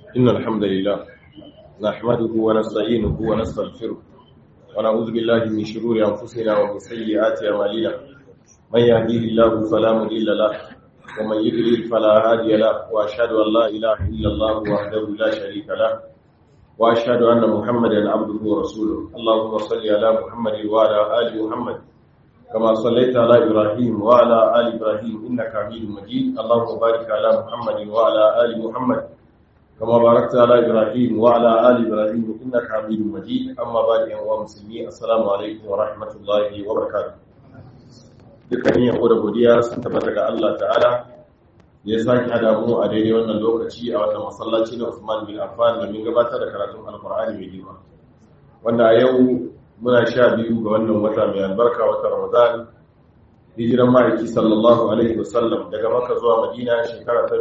إن الحمد لله نحمده ونستعينه ونستغفره ونعوذ بالله من شرور أنفسنا ومن سيئات أعمالنا من يهديه الله فلا مضل له ومن يضلل فلا هادي له وأشهد أن لا إله إلا الله وحده لا شريك له وأشهد أن محمدا عبده ورسوله اللهم صل على محمد وعلى آل محمد كما صليت على إبراهيم وعلى آل إبراهيم إنك حميد مجيد اللهم بارك على محمد وعلى آل محمد كما باركت على إبراهيم وعلى آل إبراهيم إنك حميد مجيد أما بعد يا مسلمين السلام عليكم ورحمة الله وبركاته dukkan yin da godiya sun tabbata ga Allah ta'ala ya sake hada mu a daidai wannan lokaci a wannan masallaci na Usman bin Affan domin gabatar da karatun Alkur'ani mai girma wanda a yau muna sha biyu ga wannan wata mai albarka wata Ramadan hijiran ma'aiki sallallahu alaihi wasallam daga Makka zuwa Madina shekara ta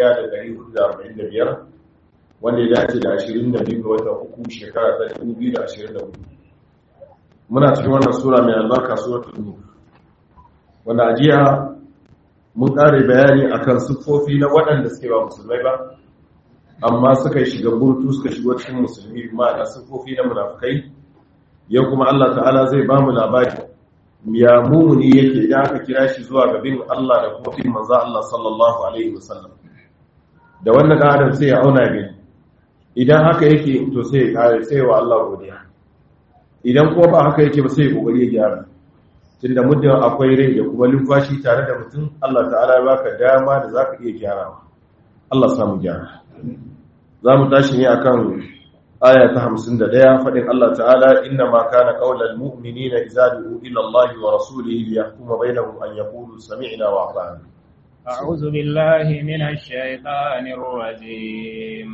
1445 wanda ya dace da 22 ga watan uku shekara ta 2024 muna cikin wannan sura mai albarka suratul nur wanda ajiya mun kare bayani akan siffofi na waɗanda suke ba musulmai ba amma suka yi shiga burtu suka shigo cikin musulmi ma'ana siffofi na munafukai yau kuma Allah ta'ala zai ba mu labari ya mumuni yake idan aka kira shi zuwa ga bin Allah da kuma bin manzo Allah sallallahu alaihi wasallam da wannan adam sai ya auna gani idan haka yake to sai ya kare sai wa Allah godiya idan kuma ba haka yake ba sai ya kokari ya gyara tunda muddin akwai rai da kuma lumfashi tare da mutum Allah ta'ala ya baka dama da zaka iya gyarawa Allah samu gyara za mu tashi ne akan aya ta 51 fadin Allah ta'ala inna ma kana qaulal mu'minina idza du'u ila Allah wa rasulihi liyahkuma bainahum an yaqulu sami'na wa ata'na أعوذ بالله من الشيطان الرجيم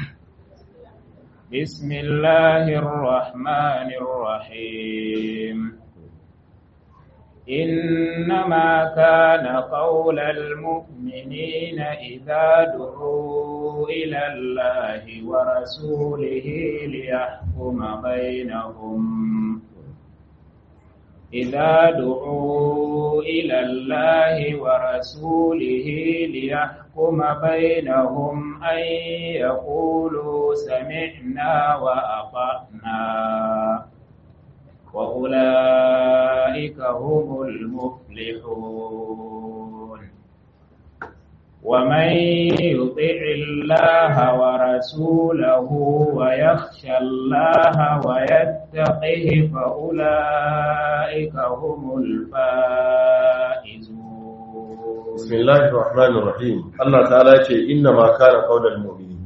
بسم الله الرحمن الرحيم إنما كان قول المؤمنين إذا دعوا إلى الله ورسوله ليحكم بينهم إذا دعوا إلى الله ورسوله ليحكم بينهم أن يقولوا سمعنا وأطعنا وأولئك هم المفلحون ومن يطع الله ورسوله ويخشى الله ويتقه فأولئك هم الفائزون بسم الله الرحمن الرحيم الله تعالى يقول إنما كان قول المؤمنين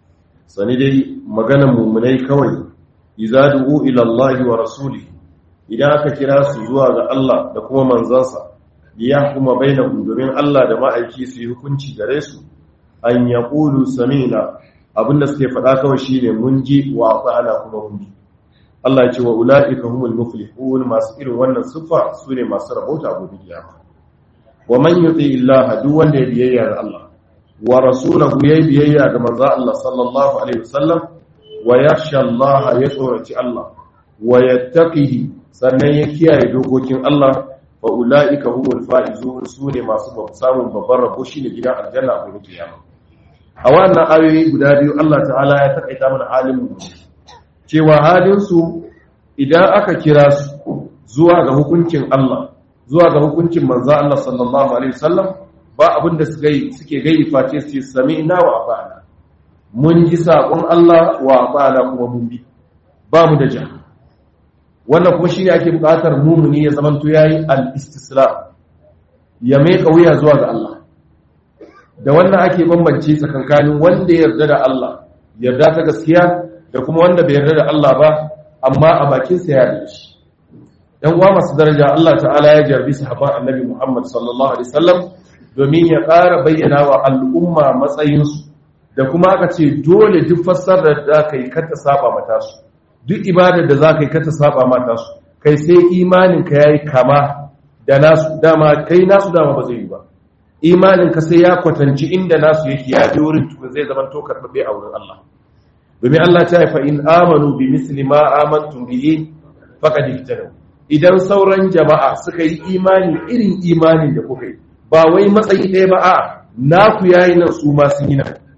سندي مغنى مؤمني كوي إذا دعوا إلى الله ورسوله idan aka kira su zuwa ga Allah da kuma manzansa ya kuma bainahum domin Allah da ma'aiki su yi hukunci gare su an yaqulu sami'na abinda suke faɗa kawai shine mun ji wa ata'ana kuma mun ji Allah ya ce wa ulaika humul muflihun masu irin wannan sifa sune masu rabauta gobe kiyama wa man yuti Allah duk wanda ya biyayya ga Allah wa rasulahu ya biyayya ga manzo Allah sallallahu alaihi wasallam wa yakhsha Allah ya tsoraci Allah wa yattaqihi sannan ya kiyaye dokokin Allah wa ula'ika humul faizun su ne masu samun babban rabo shine gidan aljanna a gobe kiyama a wannan ayoyi guda biyu Allah ta'ala ya takaita mana halin mu cewa halin su idan aka kira su zuwa ga hukuncin Allah zuwa ga hukuncin manzo Allah sallallahu alaihi wasallam ba abin da suke suke gayi face su sami'na wa ata'na mun ji sakon Allah wa ata'na kuma mun bi ba mu da jahannam wannan kuma shine ake buƙatar mumuni ya zamanto yayi al-istislam ya mai wuya zuwa ga Allah da wannan ake bambance tsakankanin wanda ya yarda da Allah yarda ta gaskiya da kuma wanda bai yarda da Allah ba amma a bakin sa ya yarda shi dan uwa masu daraja Allah ta'ala ya jarbi sahabban Annabi Muhammad sallallahu alaihi wasallam domin ya ƙara bayyana wa al'umma matsayinsu da kuma aka ce dole duk fassarar da kai kar ta saba mata su duk ibadar da za ka yi kata saba mata su kai sai imaninka ya yi kama da nasu dama kai nasu dama ba zai yi ba imaninka sai ya kwatanci inda nasu yake ya je wurin tukun zai zama to karɓaɓɓe a wurin Allah domin Allah ta haifa in amanu bi misli ma amantum bihi faqad ihtadaw idan sauran jama'a suka yi imani irin imanin da kuka yi ba wai matsayi ɗaya ba a naku yayi nan su ma sun yi nan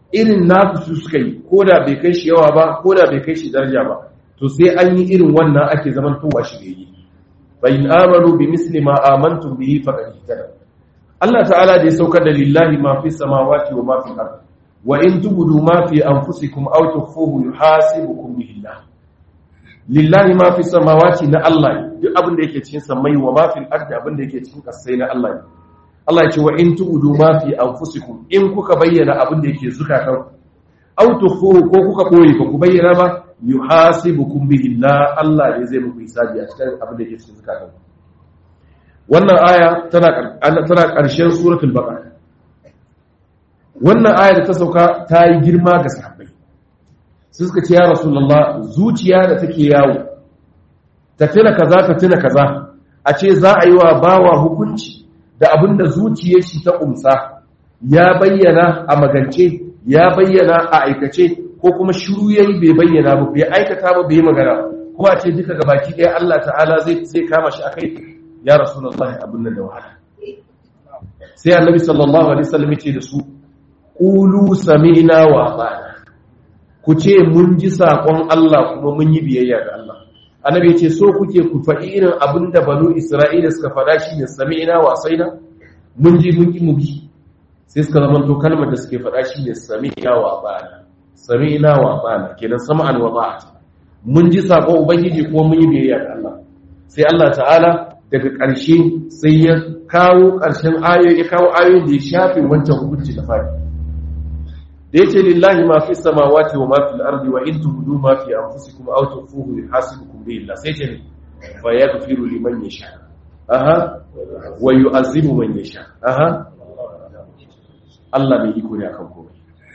irin nasu su suka yi ko da bai kai shi yawa ba ko da bai kai shi daraja ba to sai an yi irin wannan ake zaman towa shi bai yi fa in amanu bi misli ma amantum bihi faqad ihtada Allah ta'ala da ya saukar da lillahi ma fi samawati wa ma fi al-ard wa in tubudu ma fi anfusikum aw tukhfuhu yuhasibukum bihi Allah lillahi ma fi samawati na Allah duk abin da yake cikin samai wa ma fi al-ard abin da yake cikin kasai na Allah ne Allah ya ce wa in tubudu ma fi anfusikum in kuka bayyana abin da yake zukatan aw tukhfuhu ko kuka boye ko ku bayyana ba yuhasibukum bihi Allah Allah ne zai muku hisabi a cikin abin da yake cikin zukatan wannan aya tana tana ƙarshen suratul baqara wannan aya da ta sauka ta yi girma ga sahabbai sai suka ce ya rasulullah zuciya da take yawo ta tuna kaza ta tuna kaza a ce za a yi wa bawa hukunci da abin da zuciyar shi ta umsa ya bayyana a magance ya bayyana a aikace ko kuma shiru yayi bai bayyana ba bai aikata ba bai magana kuma a ce duka gabaki ɗaya Allah ta'ala zai sai kama shi akai ya rasulullahi abin nan da wahala sai annabi sallallahu alaihi wasallam ce da su qulu sami'na wa ata'na ku ce mun ji sakon Allah kuma mun yi biyayya ga Allah annabi ce so kuke ku faɗi irin abin da banu isra'ila suka faɗa shi ne sami'na wa asaina mun ji mun ki mu bi sai suka zama to kalmar da suke faɗa shi ne sami'na wa ata'na sami'na wa ata'na kenan sam'an wa ta'at mun ji sakon ubangiji kuma mun yi biyayya ga Allah sai Allah ta'ala daga ƙarshe sai ya kawo ƙarshen ayoyi ya kawo ayoyin da ya shafe wancan hukunci da fari da yace lillahi ma fi samawati wa ma fi al-ardi wa in tubdu ma fi anfusikum aw tukhfuhu yuhasibukum bihi Allah sai ce fa yaghfiru liman yasha aha wa yu'azzibu man yasha aha Allah bai iko ne akan komai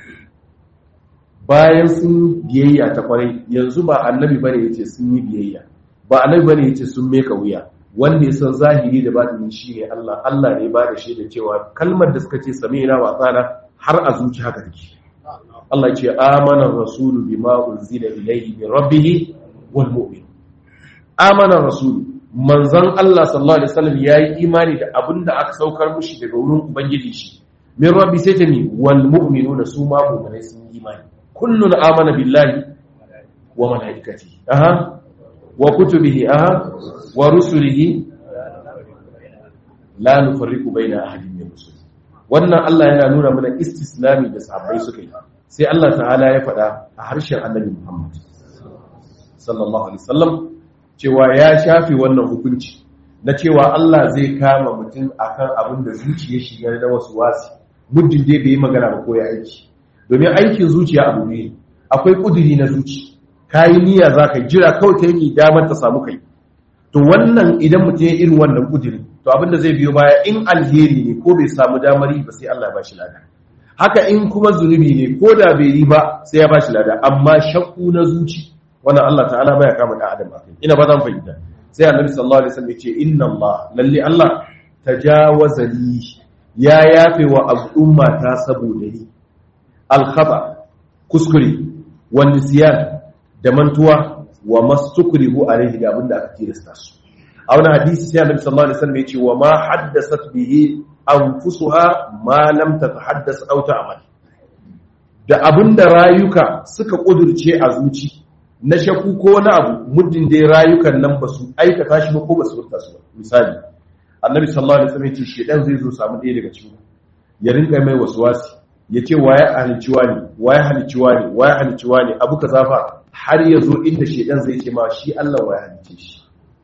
bayan sun biyayya ta kwarai yanzu ba annabi bane yace sun yi biyayya ba annabi bane yace sun meka wuya wanda ya san zahiri da batini shine Allah Allah ne ba da shaida cewa kalmar da suka ce sami'na wa tsana har a zuci haka take Allah ya ce amana rasulu bima unzila ilayhi min rabbih wal mu'min amana rasulu manzon Allah sallallahu alaihi wasallam yayi imani da abinda aka saukar mushi daga wurin ubangiji shi min rabbi sai ta ni wal mu'minuna su ma mu'minai sun yi imani kullun amana billahi wa malaikatihi aha wa kutubihi aha wa rusulihi la nufarriqu baina ahadin min rusul wannan Allah yana nuna mana istislami da sahabbai suka yi sai Allah ta'ala ya faɗa a harshen Annabi Muhammad sallallahu alaihi wasallam cewa ya shafi wannan hukunci na cewa Allah zai kama mutum akan abin da zuciya shi ga da wasu wasi muddin dai bai magana ba ko ya aiki domin aikin zuciya abu ne akwai kuduri na zuci kayi niyya zaka jira kawai ta yi damar ta samu kai to wannan idan mutum ya irin wannan kudiri to abinda zai biyo baya in alheri ne ko bai samu damari ba sai Allah ya bashi lada haka in kuma zunubi ne ko da bai yi ba sai ya bashi lada amma shakku na zuci wannan Allah ta'ala baya kama da adam akai ina ba zan fahimta sai Annabi sallallahu alaihi wasallam ya ce inna Allah lalle Allah tajawaza li ya yafe wa al'umma ta saboda ni al-khata kuskure wa nisyan da mantuwa wa mastukrihu alaihi da abinda aka tilasta su a wani hadisi sai annabi sallallahu alaihi wasallam ya ce wa ma haddasat bihi anfusuha ma lam tatahaddas aw ta'mal da abinda rayuka suka kudurce a zuci na shaku ko wani abu muddin dai rayukan nan ba su aikata shi ba ko ba su furta su misali annabi sallallahu alaihi wasallam ya ce shedan zai zo samu ɗaya daga cikin ya rinka mai waswasi ya ce waye halicciwa ne waye halicciwa ne waye halicciwa ne abu ka zafa har ya zo inda shedan zai ce ma shi Allah waye halicce shi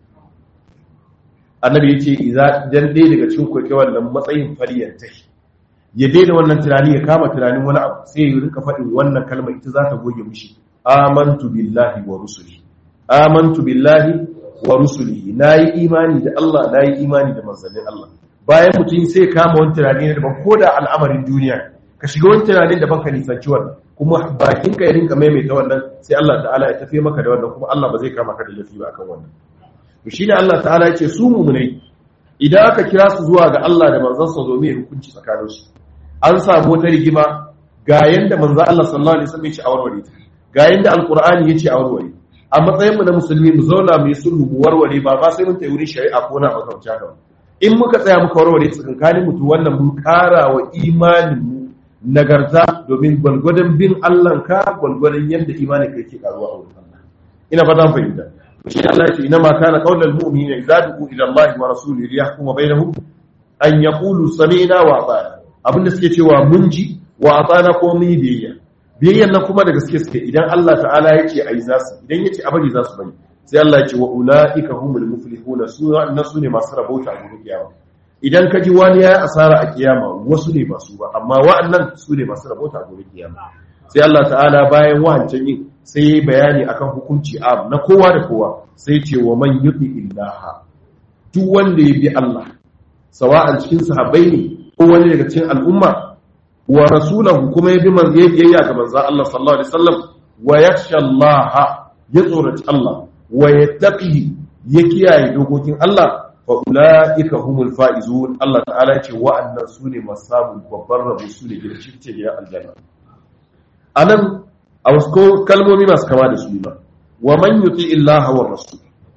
annabi ya ce idan ɗaya daga cikin kwaikwai wannan matsayin fariyar ta ya daina wannan tunani ya kama tunanin wani abu sai ya rinka faɗin wannan kalmar ita za ta goge mushi amantu billahi wa rusuli amantu billahi wa rusuli nayi imani da Allah nayi imani da manzannin Allah bayan mutum sai kama wani tunani ne daban ko da al'amarin duniya ka shiga wani tunanin daban ka nisanci wannan kuma bakin ka ya rinka maimaita wannan sai Allah ta'ala ya tafi maka da wannan kuma Allah ba zai kama ka da lafi ba akan wannan to shine Allah ta'ala ya ce su mu'minai idan aka kira su zuwa ga Allah da manzon sa zo mai hukunci tsakanin su an samu wata rigima ga yanda manzon Allah sallallahu alaihi wasallam ya ce a warware ta ga yanda alqur'ani ya ce a warware a matsayin mu na musulmi mu zauna mu yi sulhu mu warware ba ba sai mun tayi wurin shari'a ko na makamta ka in muka tsaya muka warware tsakankanin mutu wannan mun kara wa imanin mu nagarta domin gwalgwadon bin Allah ka gwalgwadon yadda imani kai ke karuwa a wurin Allah ina ba zan fahimta shi Allah ya ce ina ma kana qaulul mu'minina idza du'u ila Allah wa rasulihi liyahkuma bainahum an yaqulu sami'na wa ata'na abinda suke cewa mun ji wa ata'na ko mun yi biyayya biyayyan nan kuma da gaske suke idan Allah ta'ala ya ce ai za su idan ya ce a bari za su bari sai Allah ya ce wa ulaika humul muflihuna su na su ne masu rabauta a gobe kiyama idan ka ji wani ya asara a kiyama wasu ne masu ba amma wa'annan su ne masu rabota a gobe kiyama sai Allah ta'ala bayan wahancan yin sai ya bayani akan hukunci am na kowa da kowa sai ce wa man yuti illaha duk wanda ya bi Allah sawa'an cikin sahabbai ne ko wani daga cikin al'umma wa rasulahu kuma ya bi manzo yayya ga manzo Allah sallallahu alaihi wasallam wa yakhsha Allah ya tsoraci Allah wa yattaqi ya kiyaye dokokin Allah fa'ula'ika humul fa'izun Allah ta'ala ce wa'annan su ne masu samun babban rabu su ne gina cikin gidan aljanna a nan a wasu kalmomi masu kama da su ba wa man yuti illaha wa rasul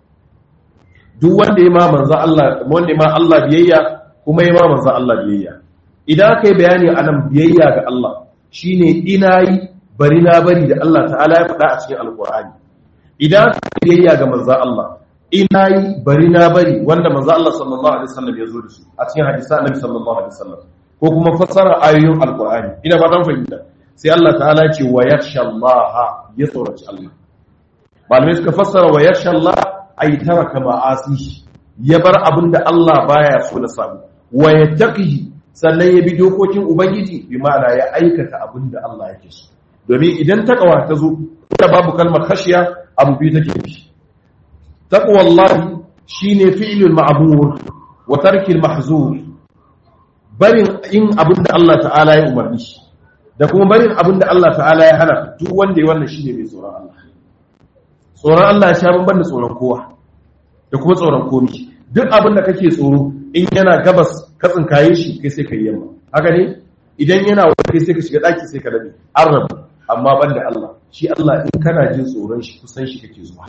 duk wanda ya ma manzo Allah wanda ma Allah biyayya kuma ya ma manzo Allah biyayya idan aka yi bayani a nan biyayya ga Allah shine ina yi bari na bari da Allah ta'ala ya faɗa a cikin alƙur'ani idan aka yi biyayya ga manzo Allah ina yi bari na bari wanda manzo Allah sallallahu alaihi wasallam ya zo da su a cikin hadisi annabi sallallahu alaihi wasallam ko kuma fassara ayoyin alqur'ani ina ba dan fahimta sai Allah ta'ala ce wa yakhsha Allah ya tsoraci Allah malamai suka fassara wa yakhsha Allah ay taraka ma'asi ya bar abinda Allah baya so na samu wa yattaqi sannan ya bi dokokin ubangiji bi ma'ana ya aikata abinda Allah yake so domin idan takawa ta zo ta babu kalmar khashiya abu biyu take bi تقوى الله شيني فعل المعمور وترك المحظور barin in abinda Allah ta'ala ya umarni da kuma barin abinda Allah ta'ala ya hana duk wanda ya wannan shine mai tsoron Allah tsoron Allah ya sha bamban da tsoron kowa da kuma tsoron komi duk abinda kake tsoro in yana gabas ka tsinkaye shi kai sai ka yi yamma haka ne idan yana wani kai sai ka shiga daki sai ka dabe an rabu amma banda Allah shi Allah in kana jin tsoron shi kusan shi kake zuwa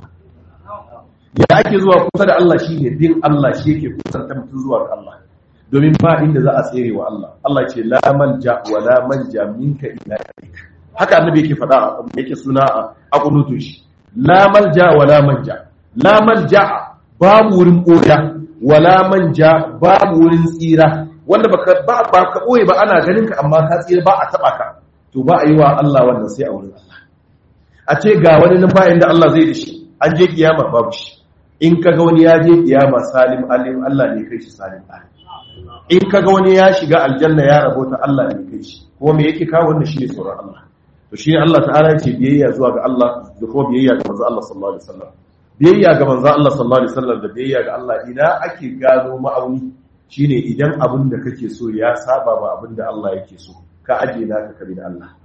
ya ake zuwa kusa da Allah shi ne bin Allah shi yake kusanta mutum zuwa ga Allah domin ba inda za a tsere wa Allah Allah ce la manja wa la manja minka ila ilaik haka annabi yake faɗa yake suna a kunutun shi la malja wa la manja la malja babu wurin koya wa la manja babu wurin tsira wanda baka ba ba ka boye ba ana ganin ka amma ka tsira ba a taba ka to ba a yi wa Allah wannan sai a wurin Allah a ce ga wani nan bayan da Allah zai da shi an je kiyama babu shi in kaga wani ya je kiyama salim alim Allah ne kai shi salim alim in kaga wani ya shiga aljanna ya rabota Allah ne kai shi kuma me yake kawo wannan shine tsoron Allah to shine Allah ta'ala yake biyayya zuwa ga Allah da kuma biyayya ga manzo Allah sallallahu alaihi wasallam biyayya ga manzo Allah sallallahu alaihi wasallam da biyayya ga Allah ina ake gano ma'auni shine idan abin da kake so ya saba ba abin da Allah yake so ka aje naka kabi da Allah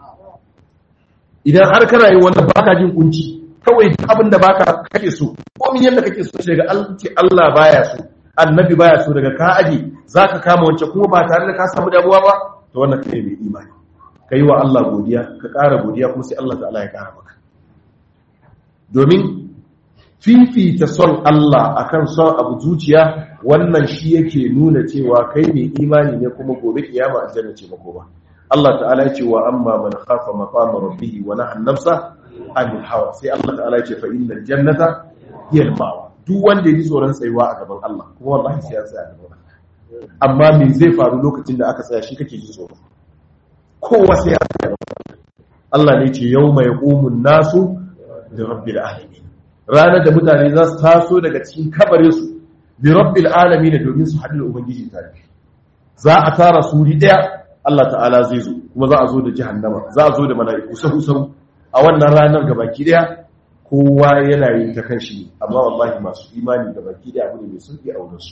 idan har kana yin wannan baka jin kunci kawai abin da baka kake so komin yadda kake so daga Allah baya so annabi baya so daga ka aje zaka kama wance kuma ba tare da ka samu damuwa ba to wannan kai mai imani kai wa Allah godiya ka ƙara godiya kuma sai Allah ta'ala ya ƙara maka domin fifita son Allah akan son abu zuciya wannan shi yake nuna cewa kai mai imani ne kuma gobe kiyama aljanna ce mako ba Allah ta'ala ya ce wa amma man khafa maqama rabbih wa nahana nafsa anil hawa sai Allah ta'ala ya ce fa innal jannata hiya al-ma'wa duk wanda yake tsoron tsayuwa a gaban Allah kuma wallahi sai ya tsaya a gaban Allah amma me zai faru lokacin da aka tsaya shi kake ji tsoro kowa sai ya tsaya Allah ne ce yawma yaqumun nasu da rabbil alamin ranar da mutane za su taso daga cikin kabarin su bi rabbil alamin domin su haɗu da ubangiji tare za a tara su wuri daya Allah ta'ala zai zo kuma za a zo da jahannama za a zo da mala'iku sahu sahu a wannan ranar gabaki daya kowa yana yin ta kan shi amma wallahi masu imani gabaki daya abu ne mai sauki a wurin su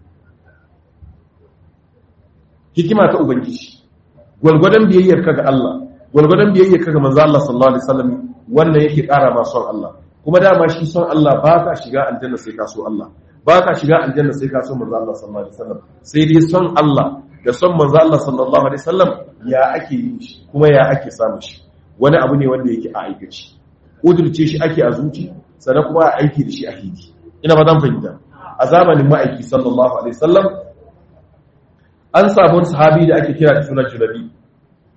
hikima ta ubangiji gwalgwadon biyayyar ka ga Allah gwalgwadon biyayyar ka ga manzo Allah sallallahu alaihi wasallam wannan yake ƙara ma son Allah kuma dama shi son Allah ba ka shiga aljanna sai ka so Allah ba ka shiga aljanna sai ka so manzo Allah sallallahu alaihi wasallam sai dai son Allah da son manzo Allah sallallahu alaihi wasallam ya ake yin shi kuma ya ake samu shi wani abu ne wanda yake a aikace kudurce shi ake a zuci sannan kuma a aiki da shi a hidi ina ba zan fahimta a zamanin ma'aiki sallallahu alaihi wasallam an samu wani sahabi da ake kira da suna julabi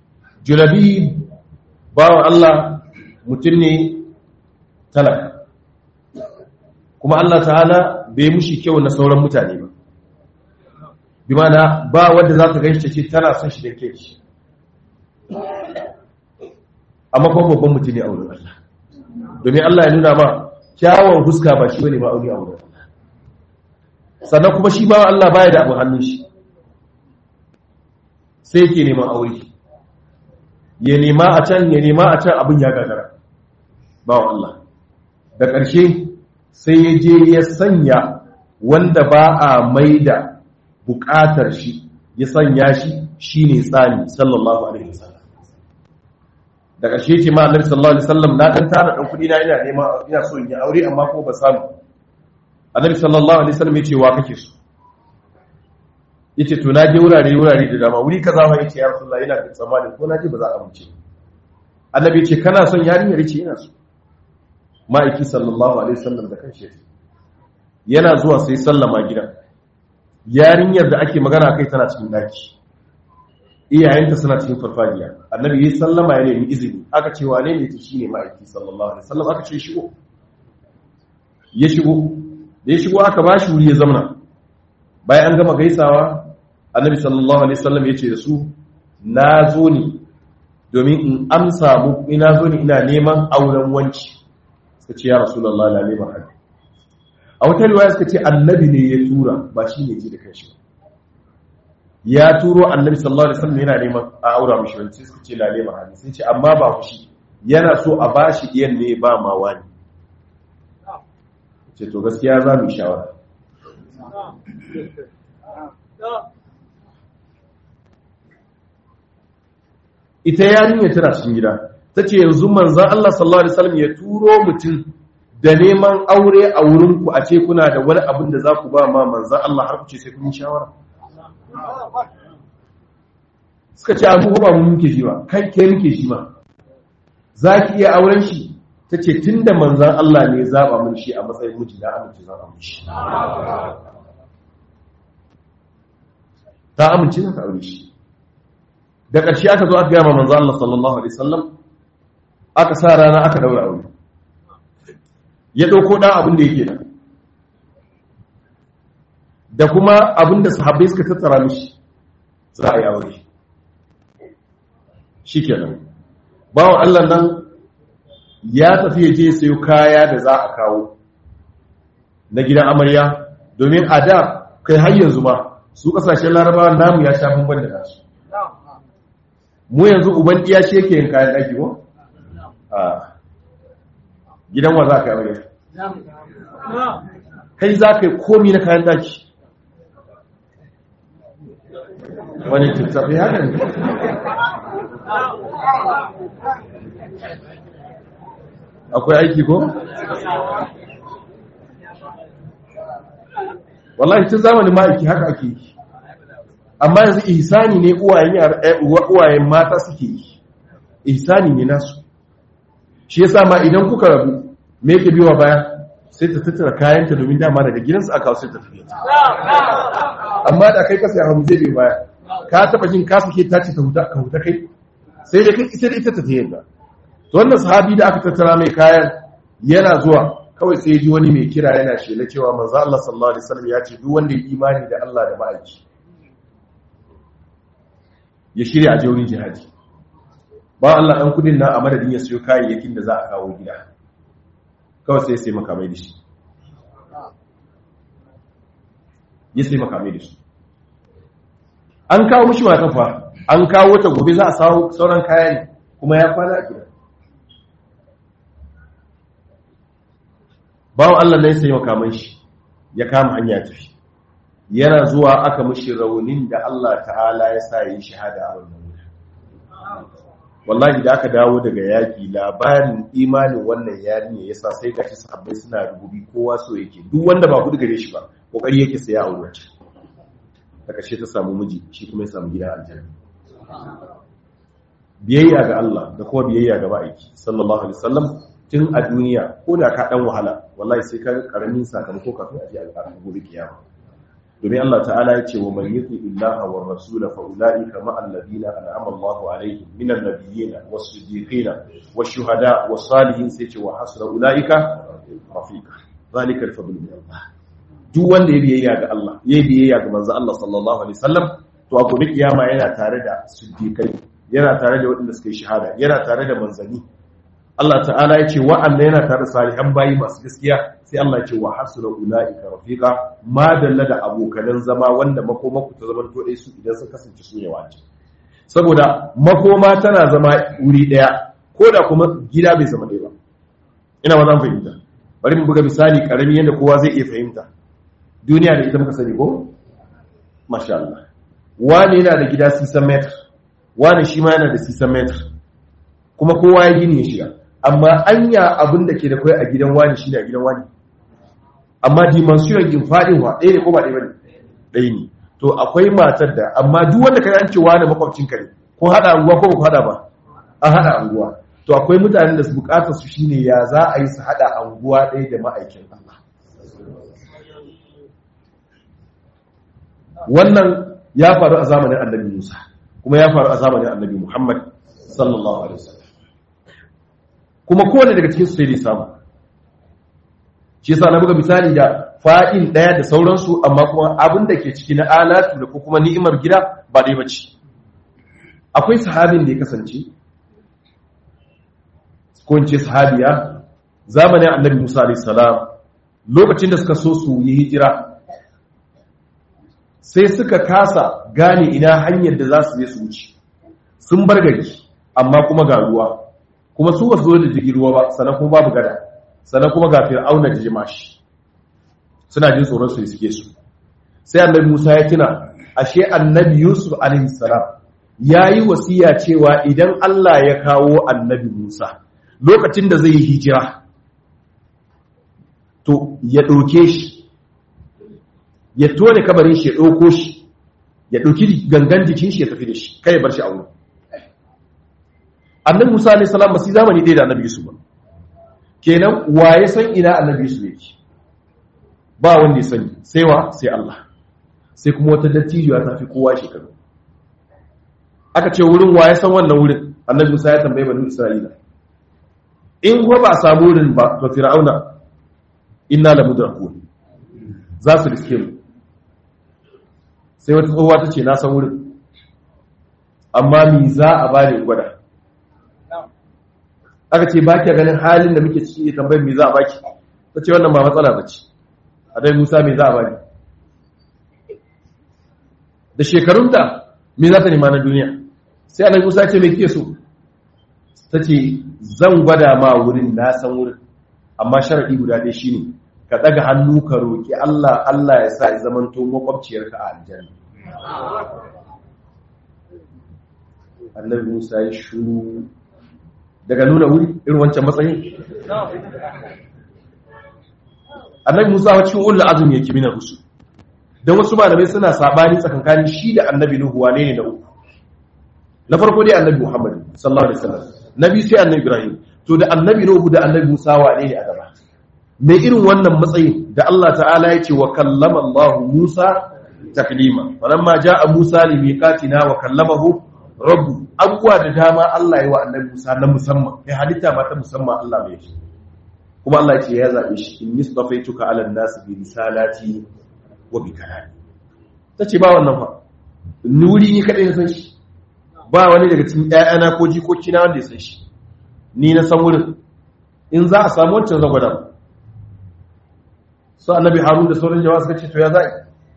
julabi bawan Allah mutum ne talaka kuma Allah ta'ala bai mushi kyau na sauran mutane ba bi mana ba wadda za ta gaishe ce tana son shi da ke shi amma kuma babban mutum ne a wurin Allah domin Allah ya nuna ma kyawun huska ba shi bane ba aure a wurin Allah sannan kuma shi ba Allah baya da abu hannun shi sai yake neman aure ya nema a can ya nema a can abin ya gagara ba wa Allah da ƙarshe sai ya je ya sanya wanda ba a maida buƙatar shi ya sanya shi shine tsani sallallahu alaihi wasallam da ƙarshe ce ma annabi sallallahu alaihi wasallam na dan tara dan kudi na ina nema ina so in yi aure amma ko ba samu annabi sallallahu alaihi wasallam yace wa kake so yace to na je wurare wurare da dama wuri kaza ma yace ya rasulullah ina da tsammani ko na je ba za a amince annabi yace kana son yarinyar yace ina so ma'aiki sallallahu alaihi wasallam da kanshi yana zuwa sai sallama gidan yarinyar da ake magana kai tana cikin daki iyayenta suna cikin farfajiya annabi yayi sallama ya nemi izini aka ce wane ne ta shine ma'aiki sallallahu alaihi wasallam aka ce shigo ya shigo da ya shigo aka bashi wuri ya zamana bayan an gama gaisawa annabi sallallahu alaihi wasallam ya ce da su na zo ne domin in amsa mu ina zo ne ina neman auren wanci suka ce ya rasulullahi la neman haka a wata riwaya suka ce annabi ne ya tura ba shi ne ji da kanshi ya turo annabi sallallahu alaihi wasallam yana neman a aura mishi wani sai suka ce la neman haka sai ce amma ba fushi yana so a bashi iyan ne ba ma wani ce to gaskiya za mu yi shawara ita yarinya tana cikin gida ta ce yanzu manzan Allah sallallahu Alaihi wasallam ya turo mutum da neman aure a wurinku a ce kuna da wani abin da za ku ba ma manzan Allah har ku ce sai kun yi shawara suka ce abu ba mu muke shi ba kai ke muke shi ma za ki iya auren shi ta ce tun da manzan Allah ne zaɓa mun shi a matsayin miji na amince zaɓa mun shi ta amince za ta aure shi da ƙarshe aka zo aka gama manzo Allah sallallahu alaihi wasallam aka sa rana aka daura aure ya dauko dan abin da yake da da kuma abin da sahabbai suka tattara mishi za a yi aure shikenan bawon Allah nan ya tafi ya je sayo kaya da za a kawo na gidan amarya domin a da kai har yanzu ma su kasashen larabawa namu ya sha bamban da nasu mu yanzu uban iya shi yake yin kayan ɗaki ko? a gidan wa za ka yi kai za ka yi komi na kayan ɗaki wani tattafi haka ne akwai aiki ko? wallahi tun zamanin ma'aiki haka ake yi amma yanzu ihsani ne uwayen mata suke yi ihsani ne nasu shi yasa ma idan kuka rabu me yake biwa baya sai ta tattara kayanta domin dama daga gidansu aka kawo sai ta tafiya amma da kai kasa ya hamu zai biyo baya ka taba jin ka suke tace ta huta ka huta kai sai da kai ita da ita ta tafiya ba to wannan sahabi da aka tattara mai kayan yana zuwa kawai sai ji wani mai kira yana shela cewa manzo Allah sallallahu alaihi wasallam ya ce duk wanda ya imani da Allah da ma'aiki ya shirya a jaurin jihadi ba Allah ɗan kudin na a madadin ya siyo kayayyakin da za a kawo gida kawai sai ya sai makamai da shi ya sai makamai da shi an kawo mishi matan fa an kawo wata gobe za a sauran kaya ne kuma ya kwana a gida bawan Allah na ya sai makamai shi ya kama hanya tafi yana zuwa aka mishi raunin da Allah ta'ala ya sa yi shahada a wannan wuri wallahi da aka dawo daga yaki labarin imanin wannan yarinya yasa sai gashi sahabbai suna rububi kowa so yake duk wanda ba gudu gare shi ba kokari yake sai ya aure ta ta kashe ta samu miji shi kuma ya samu gidan aljanna biyayya ga Allah da kuma biyayya ga ma'aiki sallallahu alaihi wasallam tun a duniya ko da ka dan wahala wallahi sai ka karamin sakamako kafin a je a gobe kiyama domin Allah ta'ala ya ce wa man yuti illaha wa rasula fa ulaika ma alladina an'ama Allahu alaihim minan nabiyyin was-siddiqin wash-shuhada was-salihin sai ce wa hasra ulaika rafiqa zalika al-fadl min Allah duk wanda ya biyayya ga Allah ya biyayya ga manzo Allah sallallahu alaihi wasallam to a gobe kiyama yana tare da siddiqai yana tare da waɗanda suka yi shahada yana tare da manzani Allah ta'ala ya ce wa'anda yana tare da salihan bayi masu gaskiya sai Allah ya ce wa hasuna ulaika rafiqa ma dalla da abokanan zama wanda makomaku ta zaman to dai su idan sun kasance su ne wace saboda makoma tana zama wuri daya ko da kuma gida bai zama ɗaya ba ina ba zan fahimta bari mu buga misali karami yadda kowa zai iya fahimta duniya da ita muka sani ko masha Allah wani yana da gida 6 meter wani shi ma yana da 6 meter kuma kowa ya gini ya shiga amma anya abin da ke da kai a gidan wani shi ne a gidan wani amma dimension din fadin wa ɗaya ne ko ba ɗaya bane ɗaya ne to akwai matar da amma duk wanda ka an ce wani makwabcin ka ne ko hada anguwa ko ba hada ba an hada anguwa to akwai mutanen da su bukatar su shine ya za a yi su hada anguwa ɗaya da ma'aikin Allah wannan ya faru a zamanin annabi Musa kuma ya faru a zamanin annabi Muhammad sallallahu alaihi wasallam kuma kowane daga cikin su sai dai samu shi yasa na buga misali da fa'in daya da sauransu amma kuma abin da ke ciki na alatu da kuma ni'imar gida ba dai bace akwai sahabin da ya kasance ko in ce sahabiya zamanin annabi Musa alaihi salam lokacin da suka so su yi hijira sai suka kasa gane ina hanyar da za su je su wuce sun bar gari amma kuma ga ruwa kuma su ba su zo da jirgin ruwa ba sannan kuma babu gada sannan kuma ga fir'auna da jimashi suna jin tsoron su suke su sai annabi Musa ya tuna ashe annabi Yusuf alaihi salam yayi wasiya cewa idan Allah ya kawo annabi Musa lokacin da zai yi hijira to ya ɗauke shi ya tone kabarin shi ya ɗauko shi ya ɗauki gangan jikin shi ya tafi da shi kai ya bar shi a wurin annabi musa alayhi salam ba su zamani ɗaya da annabi yusuf ba kenan waye san ina annabi yusuf yake ba wanda ya sani sai wa sai Allah sai kuma wata dattijuwa ta fi kowa shekaru aka ce wurin waye san wannan wurin annabi musa ya tambaye bani isra'ila in ko ba a samu wurin ba to fir'auna inna la mudrakun za su riske mu sai wata tsohuwa ta ce na san wurin amma mi za a bani gwada aka ce baki ganin halin da muke ciki tambayar mi za a baki ta ce wannan ba matsala ba ce a dai musa mi za a bani da shekarunta mi za ta nema na duniya sai annabi musa ce mai kike so ta ce zan gwada ma wurin na san wurin amma sharaɗi guda ɗaya shine ka ɗaga hannu ka roƙi Allah Allah ya sa ya zamanto makwabciyarka a aljanna annabi Musa ya shuru daga nuna wuri irin wancan matsayin annabi Musa wa cikin ulul azumi yake mina rusul dan wasu malamai suna sabani tsakankanin shi da annabi Nuhu wane ne na uku na farko dai annabi Muhammad sallallahu alaihi wasallam nabi sai annabi Ibrahim to da annabi Nuhu da annabi Musa wane ne a gaba mai irin wannan matsayin da Allah ta'ala ya ce wa kallama Allah Musa taklima falamma ja'a Musa li miqatina wa kallamahu rabbu abuwa da dama Allah ya wa annabi Musa na musamman kai halitta ba ta musamman Allah mai shi kuma Allah ya ce ya zabe shi in nisbafaituka ala nas bi risalati wa bi kalami tace ba wannan fa nuri ni kadai na san shi ba wani daga cikin ƴaƴana ko jikoki na wanda ya san shi ni na san wurin in za a samu wancan zan gwada su annabi harun da sauran jama'a suka ce to ya za'i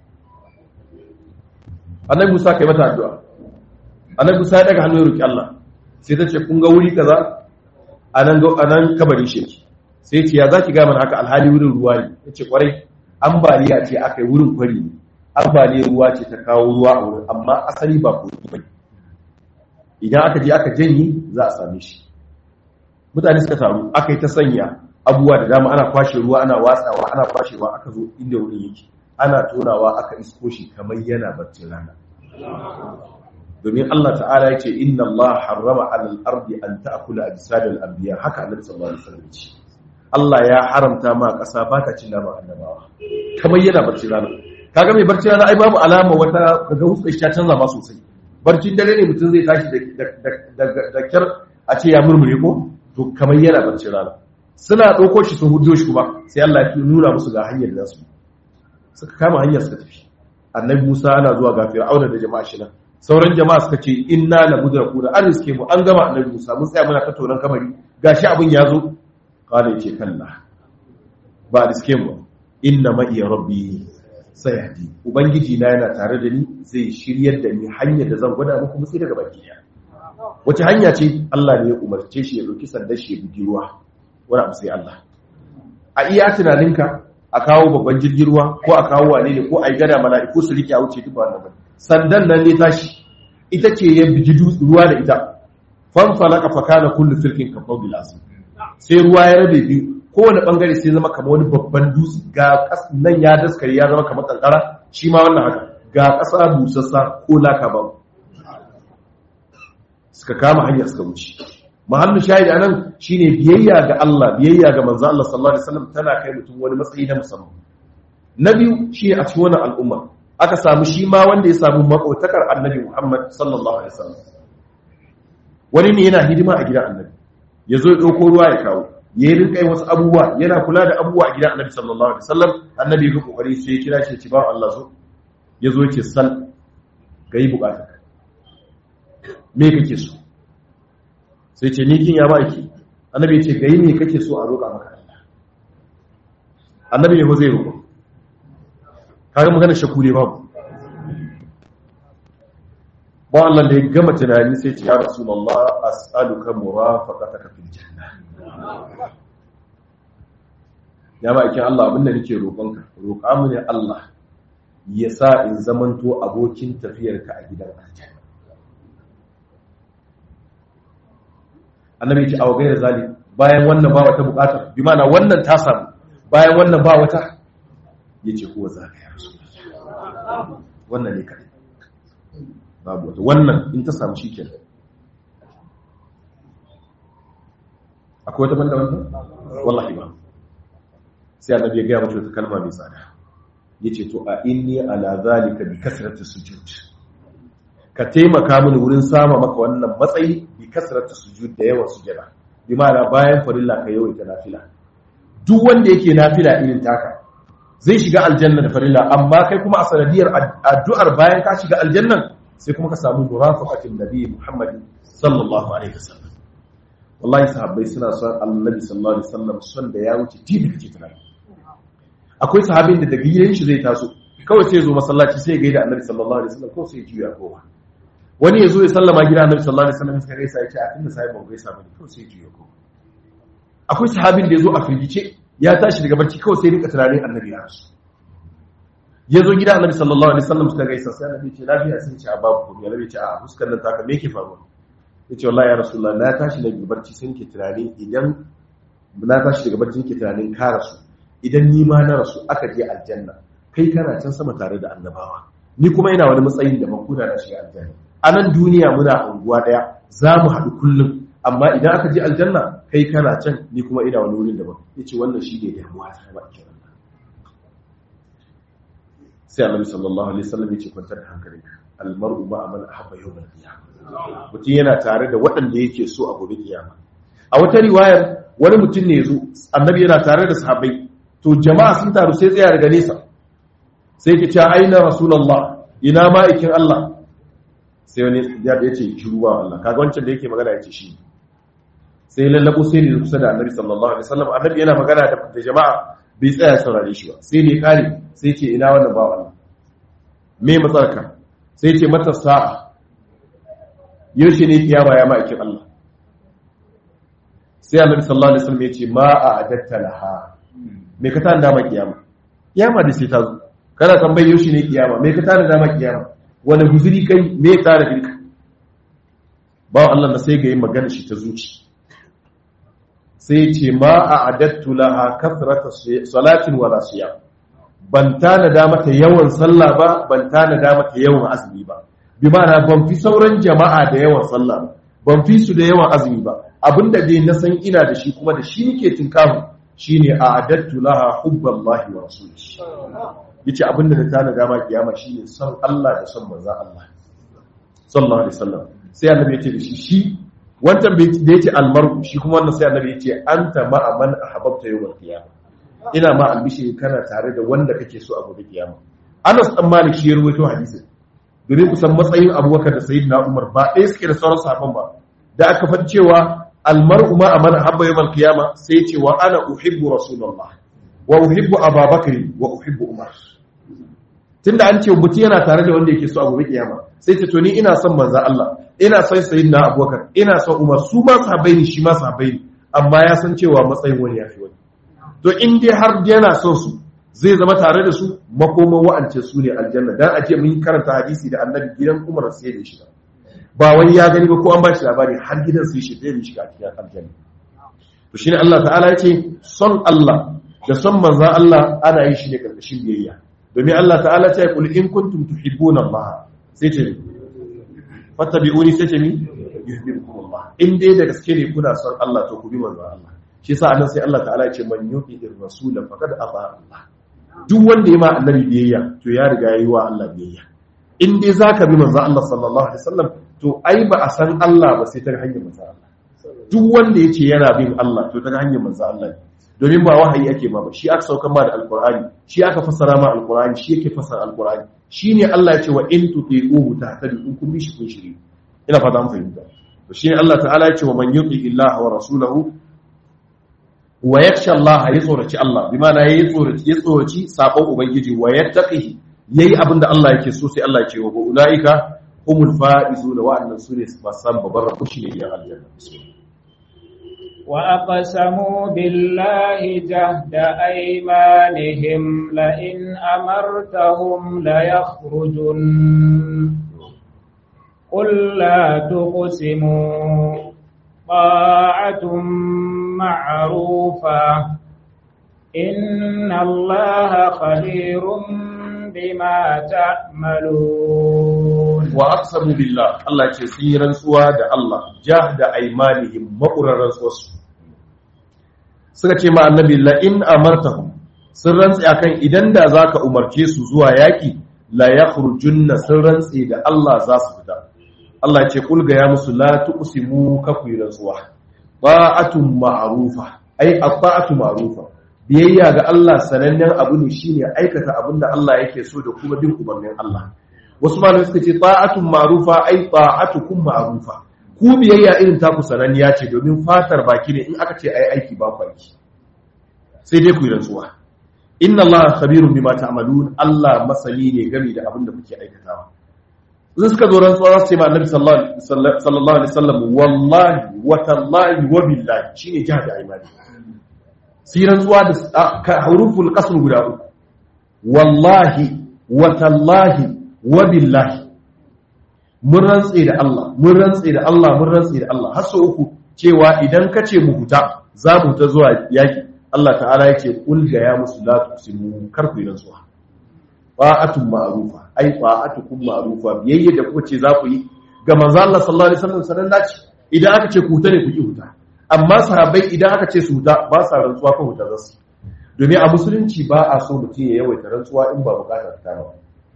annabi musa kai mata addu'a annabi musa ya daga hannu ya roki Allah sai ta ce kun ga wuri kaza anan ga anan kabarin shi sai ce ya zaki ga mana haka alhali wurin ruwa ne yace kwarai ambaliya ce aka yi wurin kwari ne ambaliyar ruwa ce ta kawo ruwa a wurin amma asali ba ko ba idan aka je aka janye za a same shi mutane suka taru aka yi ta sanya abubuwa da dama ana kwashe ruwa ana watsawa ana kwashewa aka zo inda wurin yake ana tonawa aka isko shi kamar yana barcin rana domin Allah ta'ala ya ce inna Allah harrama alal ardi an ta'kula ajsadal anbiya haka annabi sallallahu alaihi wasallam ce Allah ya haramta ma ƙasa ba ta cin naman annabawa kamar yana barcin rana kaga mai barci rana ai babu alama wata kaga huskar shi ta canza ma sosai barcin dare ne mutum zai tashi da kyar a ce ya murmure ko to kamar yana barcin rana suna ɗauko shi sun hudo shi kuma sai Allah ya nuna musu ga hanyar da su suka kama hanyar suka tafi annabi Musa ana zuwa ga Fir'auna da jama'a shi nan sauran jama'a suka ce inna la mudrakuna an riske mu an gama annabi Musa mun tsaya muna tattaunan kamari gashi abin ya zo kala yace kalla ba riske mu inna ma iya rabbi sayadi ubangiji na yana tare da ni zai shiryar da ni hanyar da zan gwada muku mutsi daga baki wace hanya ce Allah ne ya umarce shi ya dauki sandar shi ya bugi ruwa wani abu sai Allah a iya tunaninka a kawo babban jirgin ruwa ko a kawo wane ne ko a yi gada mala'iku su rike a wuce duk wannan ba sandan nan ne tashi ita ce ya bigi ruwa da ita fan falaka fa kana kullu firkin ka qabil asim sai ruwa ya rabe biyu kowane bangare sai zama kamar wani babban dutse ga nan ya daskare ya zama kamar kankara shi ma wannan haka ga ƙasa busassa ko laka ba suka kama hanyar suka wuce mahallin shahidi anan shine biyayya ga Allah biyayya ga manzo Allah sallallahu alaihi wasallam tana kai mutum wani matsayi na musamman na biyu shi a cikin wannan al'umma aka samu shi ma wanda ya samu makautakar annabi Muhammad sallallahu alaihi wasallam wani ne yana hidima a gidan annabi yazo ya dauko ruwa ya kawo ya rinka yin wasu abubuwa yana kula da abubuwa a gidan annabi sallallahu alaihi wasallam annabi ya kokari sai ya kira shi ya ce ba Allah so yazo ya ce sal ga yi bukata me kake so sai ce ni kin ya ba ki annabi ya ce ga yi me kake so a roƙa maka Allah annabi ne ko zai roƙa kaga magana shakku ne babu ba Allah da ya gama tunani sai ce ya rasulullah as'aluka murafaqataka fil janna ya ba ikin Allah abinda nake roƙonka roƙa mu ne Allah ya sa in zamanto abokin tafiyarka a gidan aljanna annabi ya ce awa gaira zali bayan wannan ba wata bukatar bi mana wannan ta samu bayan wannan ba wata ya ce kuwa za ka yi rasu wannan ne kadai babu wata wannan in ta samu shi kenan akwai wata banda wannan wallahi ba sai annabi ya gaya mace wata kalma mai tsada ya ce to a inni ala zalika bi kasrati sujud ka taimaka mini wurin sama maka wannan matsayi bi kasrati sujud da yawan sujada bi ma'ana bayan farilla ka yawaita nafila duk wanda yake nafila irin taka zai shiga aljanna da farilla amma kai kuma a sanadiyar addu'ar bayan ka shiga aljannan sai kuma ka samu murafaqatin nabi Muhammad sallallahu alaihi wasallam wallahi sahabbai suna son annabi sallallahu alaihi wasallam son da ya wuce tibi kace tunani akwai sahabin da daga gidan shi zai taso kawai sai zo masallaci sai ya gaida annabi sallallahu alaihi wasallam ko sai ya juya kowa wani ya zo ya sallama gida annabi sallallahu alaihi wasallam sai gaisa ya ce a tunda sai ban gaisa bane ko sai ya juya kowa akwai sahabin da ya zo a firgice ya tashi daga barci kawai sai rika tunanin annabi ya rasu ya zo gida annabi sallallahu alaihi wasallam suka gaisa sai annabi ce lafiya sai ce a babu ko ya ce a fuskar nan taka me yake faruwa yace wallahi ya rasulullah na tashi daga barci sai nake tunani idan na tashi daga barci nake tunanin ka rasu idan ni ma na rasu aka je aljanna kai kana can sama tare da annabawa ni kuma ina wani matsayin da makuna na shiga aljanna a nan duniya muna unguwa daya za mu haɗu kullum amma idan aka je aljanna kai kana can ni kuma ina wani wurin daban yace wannan shi ne damuwa ta ba ke sai annabi sallallahu alaihi wasallam yace kwantar da hankalinka almar'u ma man ahabba yawmal qiyamah mutum yana tare da waɗanda yake so a gobe kiyama a wata riwayar wani mutum ne yazo annabi yana tare da sahabbai to jama'a sun taru sai tsaya daga nesa sai ke ce aina rasulullah ina ma'aikin Allah sai wani ya ce shiru ba Allah kaga wancan da yake magana yace shi sai lallabo sai ne kusa da annabi sallallahu alaihi wasallam annabi yana magana da jama'a bai tsaya saurare shi ba sai ne kare sai ce ina wannan ba Allah me matsarka sai ce mata sa'a yaushe ne kiyama ya ma'aikin Allah sai annabi sallallahu alaihi wasallam ya ce ma a adatta laha me ka tana dama kiyama kiyama da sai ta zo kana tambayi yaushe ne kiyama me ka tana dama kiyama wani guzuri kai me ya tsara dinka ba Allah na sai ga yin magana shi ta zuci sai ce ma a adattu laha kasrata salatin wala siyam ban tana da mata yawan sallah ba ban tana da mata yawan azumi ba bi ma'ana ban fi sauran jama'a da yawan sallah ba ban fi su da yawan azumi ba abinda dai na san ina da shi kuma da shi nake tinkahu shine a'adattu laha hubballahi wa rasulihi yace abinda da ta naga ma kiyama shine son Allah da son manzon Allah sallallahu alaihi wasallam sai annabi yace da shi shi wancan da yace almar'u shi kuma wannan sai annabi yace anta ma'a man ahbabta yawmal qiyamah ina ma albishi kana tare da wanda kake so a gobe kiyama Anas dan Malik shi ya rawaito hadisin domin kusan matsayin Abubakar da Sayyidina Umar ba ɗaya suke da sauran sahabban ba da aka faɗi cewa almar'u ma amana habba yawmal qiyama sai ce wa ana uhibbu rasulullah wa uhibbu ababakar wa uhibbu umar tunda an ce mutum yana tare da wanda yake so a gobe kiyama sai ce to ni ina son manzon Allah ina son sayyidina abubakar ina son umar su ma sahabbai ne shi ma sahabbai ne amma ya san cewa matsayin wani yafi wani to in dai har yana son su zai zama tare da su makoman wa'ance su ne aljanna dan aje mun karanta hadisi da annabi gidan umar sai da shiga ba wai ya gani ba ko an ba shi labari har gidan sai shi zai shiga cikin aljanna to shine Allah ta'ala yace son Allah da son manzon Allah ana yin shi ne karkashin biyayya domin Allah ta'ala ta yi kul in kuntum tuhibbuna Allah sai ce fattabi'uni sai ce mi yuhibbukum Allah in dai da gaske ne kuna son Allah to ku bi manzon Allah shi yasa annan sai Allah ta'ala ya ce man yu'ir rasul faqad ata Allah duk wanda ya ma annabi biyayya to ya riga yayi wa Allah biyayya in dai zaka bi manzon Allah sallallahu alaihi wasallam to ai ba a san Allah ba sai ta hanyar manzon Allah duk wanda yace yana bin Allah to ta hanyar manzon Allah ne domin ba wahayi ake ma ba shi aka saukar ma da alkur'ani shi aka fassara ma alkur'ani shi yake fassara alkur'ani shine Allah ya ce wa in tuti'uhu tahtadu in kun bi shi kun shiri ina fata mun fahimta to shine Allah ta'ala ya ce wa man yuti illaha wa rasulahu wa yakhsha Allah ya tsoraci Allah bi ma'ana yayi tsoraci ya tsoraci sabon ubangiji wa yattaqihi yayi abinda Allah yake so sai Allah ya ce wa ulaika humul faizuna wa annan sune su fasan babar rabu shi ne ya aljanna وأقسموا بالله جهد أيمانهم لئن أمرتهم ليخرجن قل لا تقسموا طاعة معروفة إن الله خبير بما تعملون وأقسموا بالله الله يسيرا سوى الله جهد أيمانهم مقررا سوى suka ce ma annabi la in amartahum sun rantsi akan idan da zaka umarce su zuwa yaki la yakhrujunna sun rantsi da Allah za su fita Allah ya ce kul ga ya musu la tuqsimu ka ku rantsuwa ba'atun ma'rufa ai abba'atu ma'rufa biyayya ga Allah sanannen abu ne shine aikata abin da Allah yake so da kuma bin umarnin Allah wasu malamai suka ce ta'atun ma'rufa ai ta'atukum ma'rufa ku biyayya irin taku sananniya ce domin fatar baki ne in aka ce ai aiki ba ku aiki sai dai ku yi rantsuwa inna allaha khabirun bima ta'malun Allah masani ne game da abin da kuke aikatawa sun suka zo rantsuwa za su ce ma annabi sallallahu alaihi wasallam wallahi wa tallahi wa billahi shine jihad aimani sai rantsuwa da huruful qasr guda uku wallahi wa tallahi wa billahi mun rantse da Allah mun rantse da Allah mun rantse da Allah har sau uku cewa idan ka ce mu huta za mu huta zuwa yaki Allah ta'ala ya ce kul ga ya musu la tusimu kar ku yi rantsuwa fa'atun ma'rufa ai fa'atukum ma'rufa biyayya da kuka ce za ku yi ga manzo Allah sallallahu alaihi wasallam sanan dace idan aka ce ku huta ne ku ki huta amma sahabbai idan aka ce su huta ba sa rantsuwa ko huta zasu domin a musulunci ba a so mutum ya yawaita rantsuwa in ba bukatar ta ba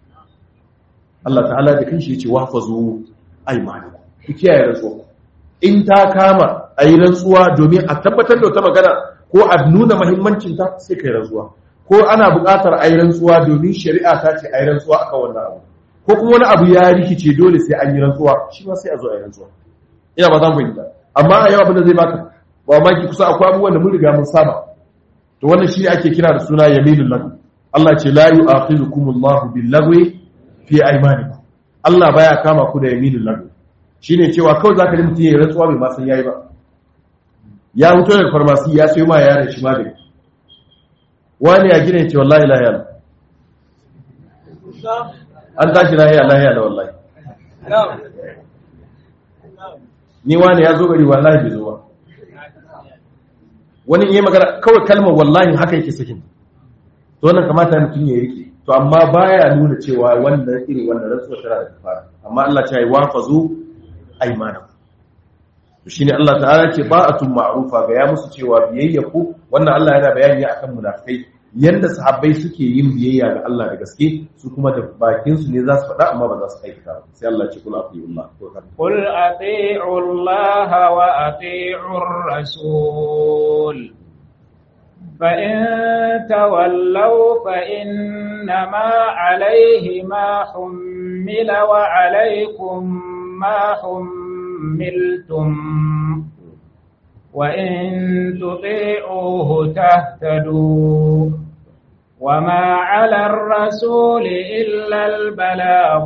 Allah ta'ala da kanshi yace wahfazu aymanakum ku kiyaye rantsuwa in ta kama ayi rantsuwa domin a tabbatar da wata magana ko a nuna muhimmancin ta sai kai rantsuwa ko ana buƙatar ayi rantsuwa domin shari'a ta ce ayi rantsuwa akan wannan abu ko kuma wani abu ya rikice dole sai an yi rantsuwa shi ma sai a zo ayi rantsuwa ina ba zan fahimta amma a yau abin da zai baka ba ma ki kusa akwai abubuwan da mun riga mun saba to wannan shi ake kira da suna yaminul lahu Allah ce la yu'akhidukumullahu bil lagwi fi aimanikum Allah baya kama ku da yaminul lahu shine cewa kawai zaka ji mutum ya rantsuwa bai ma san yayi ba ya huto daga farmasi ya sayo ma yaron shi magani wani ya gina ce wallahi la ilaha an tashi la ilaha illa wallahi ni wani ya zo gari wallahi bai zo ba wani yayi magana kawai kalmar wallahi haka yake sakin to wannan kamata mutum ya rike to amma baya nuna cewa wannan irin wannan rantsuwa tana da kafara amma Allah ya yi wafazu aymanakum to shine Allah ta'ala ce ba'atun ma'rufa ga ya musu cewa biyayya ku wannan Allah yana bayani akan munafikai yanda sahabbai suke yin biyayya ga Allah da gaske su kuma da bakin su ne za su faɗa amma ba za su aikata ba sai Allah ce kul atiullah قل أطيعوا الله وأطيعوا الرسول فإن تولوا فإنما عليه ما حمل وعليكم ما حملتم وإن تطيعوه تهتدوا وما على الرسول إلا البلاغ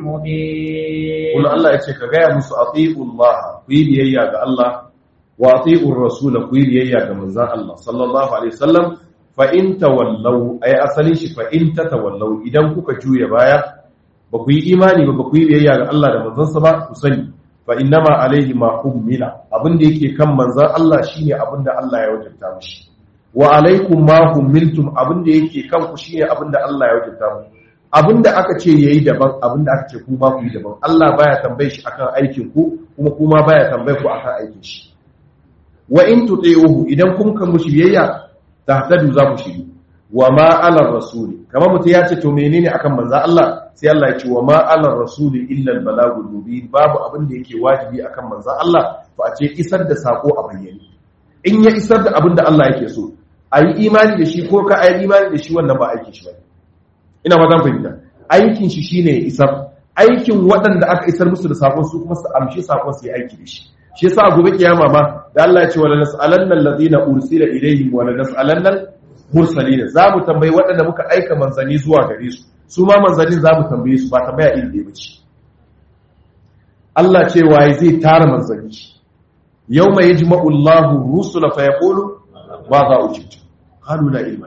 المبين Kula Allah ya ce ka gaya musu atiullah ku yi biyayya ga Allah wa atiur rasul ku yi biyayya ga manzon Allah sallallahu alaihi wasallam fa in tawallaw ay asalin shi fa in tatawallaw idan kuka juya baya ba ku yi imani ba ba ku yi biyayya ga Allah da manzon sa ba ku sani fa innama alaihi ma hummila abin da yake kan manzon Allah shine abin da Allah ya wajabta mishi wa alaikum ma hummiltum abin da yake kan ku shine abin da Allah ya wajabta muku abin da aka ce yayi daban abin da aka ce ku ba ku yi daban Allah baya tambaye shi akan aikin ku kuma kuma baya tambaye ku akan aikin shi wa in tuti'uhu idan kun kan mushi biyayya tahtadu za ku shiri wa ma ala rasuli kamar mutum ya ce to menene akan manzo Allah sai Allah ya ce wa ma ala rasuli illa al balagul mubin babu abin da yake wajibi akan manzo Allah to a ce isar da sako a bayyane in ya isar da abin da Allah yake so ayi imani da shi ko ka ayi imani da shi wannan ba aikin shi bane ina ma zan fahimta aikin shi shine ya isar aikin waɗanda aka isar musu da sakon su kuma su amshi sakon su yi aiki da shi shi yasa gobe kiyama ma da Allah ya ce wala nas'alanna alladhina ursila ilayhim wala nas'alanna mursalin za mu tambayi waɗanda muka aika manzani zuwa gare su su ma manzanin za mu tambaye su ba tambaya iri ɗaya bace Allah ce waye zai tara manzani yawma yajma'u Allahu rusula fa yaqulu ma za ujibtu qalu la ilma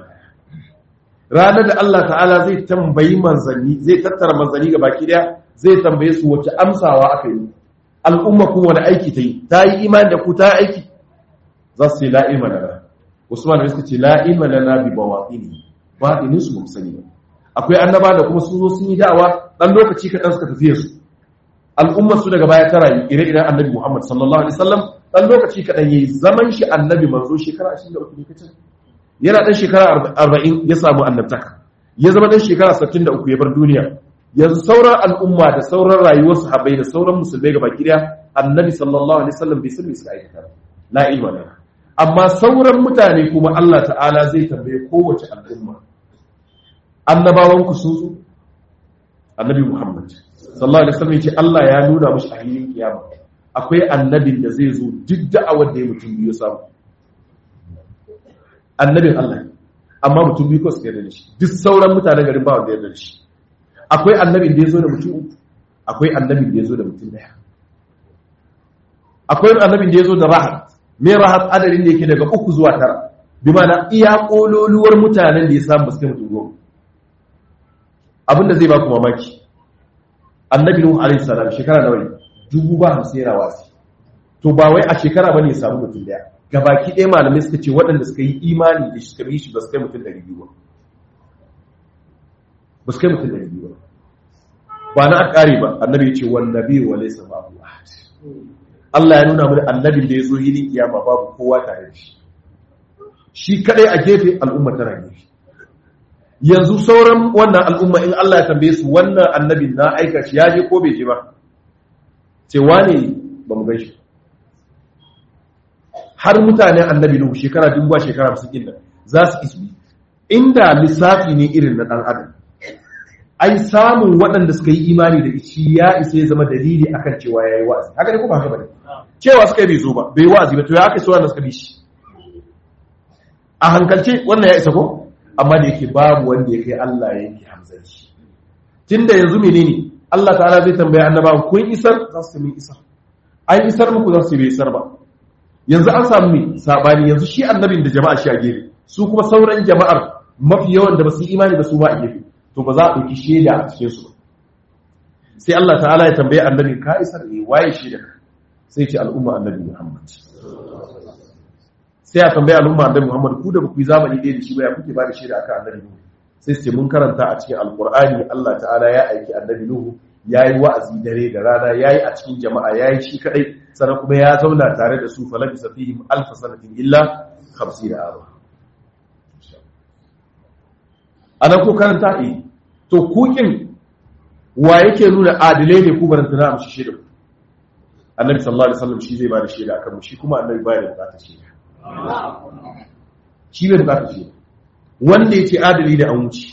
ranar da Allah ta'ala zai tambayi manzanni zai tattara manzanni ga baki daya zai tambaye su wace amsawa aka yi al'umma kuma wani aiki ta yi ta yi imani da ku ta aiki za su ce la ilma lana usman da suka ce la ilma lana bi bawaqini ba inin su mun sani ba akwai annaba da kuma sun zo sun yi da'awa dan lokaci kaɗan suka tafiye su al'ummar su daga baya ta rayu ire-iren annabi muhammad sallallahu alaihi wasallam dan lokaci kaɗan yayi zaman shi annabi manzo shekara 23 ne kacal yana ɗan shekara arba'in ya samu annabtaka ya zama ɗan shekara sittin da uku ya bar duniya yanzu sauran al'umma da sauran rayuwar sahabbai da sauran musulmai ga baki daya annabi sallallahu alaihi wasallam bai san me suka aikata la ilma lana amma sauran mutane kuma Allah ta'ala zai tambaye kowace al'umma annabawan ku sun zo annabi Muhammad sallallahu alaihi wasallam yace Allah ya nuna mishi a hilin kiyama akwai annabin da zai zo duk da'awar da ya mutum biyu samu annabin Allah amma mutum biyu ko su yarda da shi duk sauran mutanen garin ba wanda yarda da shi akwai annabin da ya zo da mutum uku akwai annabin da ya zo da mutum daya akwai annabin da ya zo da rahat me rahat adadin da yake daga uku zuwa tara bi ma'ana iya kololuwar mutanen da ya samu suka mutum goma abinda zai ba ku mamaki annabi nuhu alaihi salam shekara nawa ne dubu ba hamsin yana wasi to ba wai a shekara bane ya samu mutum daya gabaki ɗaya malamai suka ce waɗanda suka yi imani da suka yi shi ba su kai mutum ɗari biyu ba ba su kai mutum ɗari biyu ba ba na ƙari ba annabi ya ce wani nabi wa laisa babu ahad Allah ya nuna mana annabin da ya zo yini kiyama babu kowa tare da shi shi kadai a gefe al'umma tana gefe yanzu sauran wannan al'umma in Allah ya tambaye su wannan annabin na aika shi ya je ko bai je ba ce wane ba mu gaishe har mutane annabi Nuhu shekara dubu ba shekara hamsin ɗin nan za su isbi inda lissafi ne irin na ɗan adam ai samun waɗanda suka yi imani da shi ya isa ya zama dalili akan cewa ya yi wa'azi haka ne kuma haka bane cewa suka yi bai zo ba bai wa'azi ba to ya aka so wanda suka bi shi a hankalce wannan ya isa ko amma da yake babu wanda ya kai Allah ya yanke hamzanci tunda yanzu menene Allah ta'ala zai tambaya annabawa kun isar za su min isar an isar muku za su bai isar ba yanzu an samu mai sabani yanzu shi annabin da jama'a shi a gefe su kuma sauran jama'ar mafi yawan da ba su yi imani ba su ba a gefe to ba za a ɗauki shaida a cikin su sai Allah ta'ala ya tambaye annabin ka isar ne waye shaida sai ce al'umma annabi Muhammad sai a tambaye al'umma annabi Muhammad ku da ba ku yi zamani ɗaya da shi ba ya kuke ba da shaida akan annabi Nuhu sai su ce mun karanta a cikin alqur'ani Allah ta'ala ya aiki annabi Nuhu yayi wa'azi dare da rana yayi a cikin jama'a yayi shi kadai sannan kuma ya zauna tare da su falabi safihim alf sanatin illa 50 aro anan ko karanta eh to kukin wa yake nuna adilai ne ku baranta na amshi shaida annabi sallallahu alaihi wasallam shi zai ba da shaida akan mu shi kuma annabi baya da bukatar shaida shi bai bukatar shaida wanda yake adali da an wuce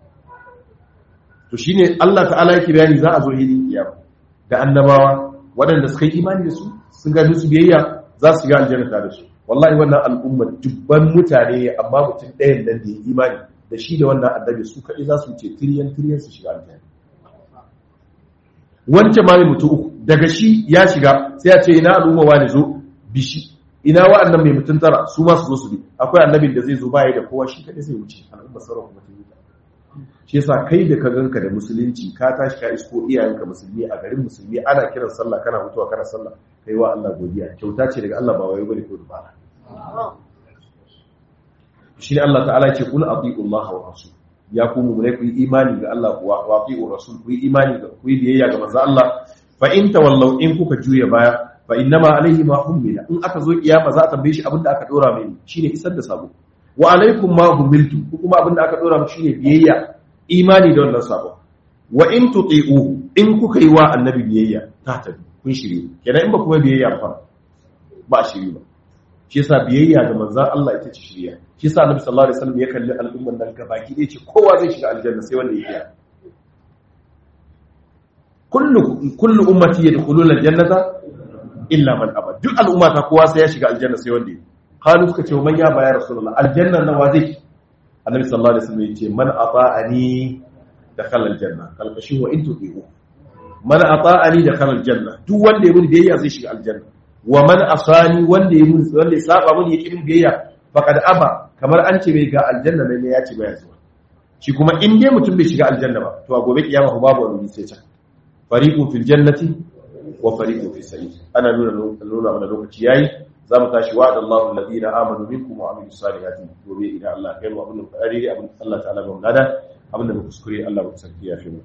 to shine Allah ta'ala yake bayani za a zo hidin kiyama da annabawa waɗanda suka yi imani da su sun ga su biyayya za su shiga aljanna da su wallahi wannan al'umma dubban mutane amma mutum ɗayan nan da ya imani da shi da wannan annabi su kaɗai za su ce tiriyan tiriyan su shiga aljanna wancan ma mai mutu uku daga shi ya shiga sai ya ce ina al'umma wani zo bishi ina wa'annan mai mutum tara su ma su zo su bi akwai annabin da zai zo baya da kowa shi kaɗai zai wuce al'umma sauran kuma ta yi shi yasa kai da ka ganka da musulunci ka tashi ka isko iyayenka musulmi a garin musulmi ana kiran sallah kana mutuwa kana sallah kai wa Allah godiya kyauta ce daga Allah ba wai bane ko dubara shi ne Allah ta'ala ce kul ati'u Allah wa rasul ya ku mu ne ku yi imani ga Allah wa ati'u rasul ku yi imani ga ku yi biyayya ga manzo Allah fa in tawallaw in kuka juya baya fa innama alaihi ma hummila in aka zo kiyama za a tambaye shi abinda aka dora mai shine isar da sabo wa alaikum ma humiltu kuma abinda aka dora mu shine biyayya imani da wannan sabon wa in tuti'u in kuka yi wa annabi biyayya ta tabi kun shirye kenan in ba kuma biyayya ba ba shirye ba shi yasa biyayya ga manzon Allah ita ce shirya shi yasa annabi sallallahu alaihi wasallam ya kalli al'umman nan gabaki ɗaya ce kowa zai shiga aljanna sai wanda ya iya kullu kullu ummati yadkhuluna aljannata illa man aba duk al'ummata kowa sai ya shiga aljanna sai wanda ya qalu suka ce man ya ba ya rasulullah aljanna nawa zai annabi sallallahu alaihi wasallam yace man ata'ani dakhala aljanna kalkashi wa in tuqiu man ata'ani dakhala aljanna duk wanda ya muni biyayya zai shiga aljanna wa man asani wanda ya muni wanda ya saba muni yake min biyayya faqad aba kamar an ce bai ga aljanna ne ya ce baya zuwa shi kuma in dai mutum bai shiga aljanna ba to a gobe kiyama ko babu wani sai can fariqun fil jannati wa fariqun fis sa'ir ana nuna nuna mana lokaci yayi za mu tashi wa da Allah alladhina amanu minkum wa amilus salihati gobe idan Allah kai mu abin da fari abin Allah ta'ala ba mu gada abin da muka kuskure Allah ba sarki ya fi mu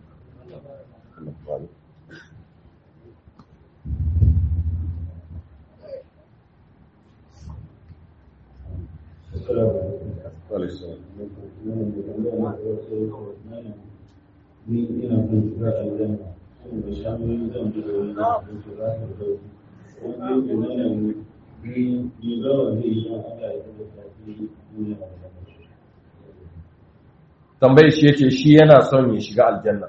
ni ina son shiga aljanna saboda shamoyin zan bi da wani da shiga da wani yake nuna ni ni zawa zai yi an Allah ya kuma tafi duniya da tambayar shi yace shi yana son ya shiga aljanna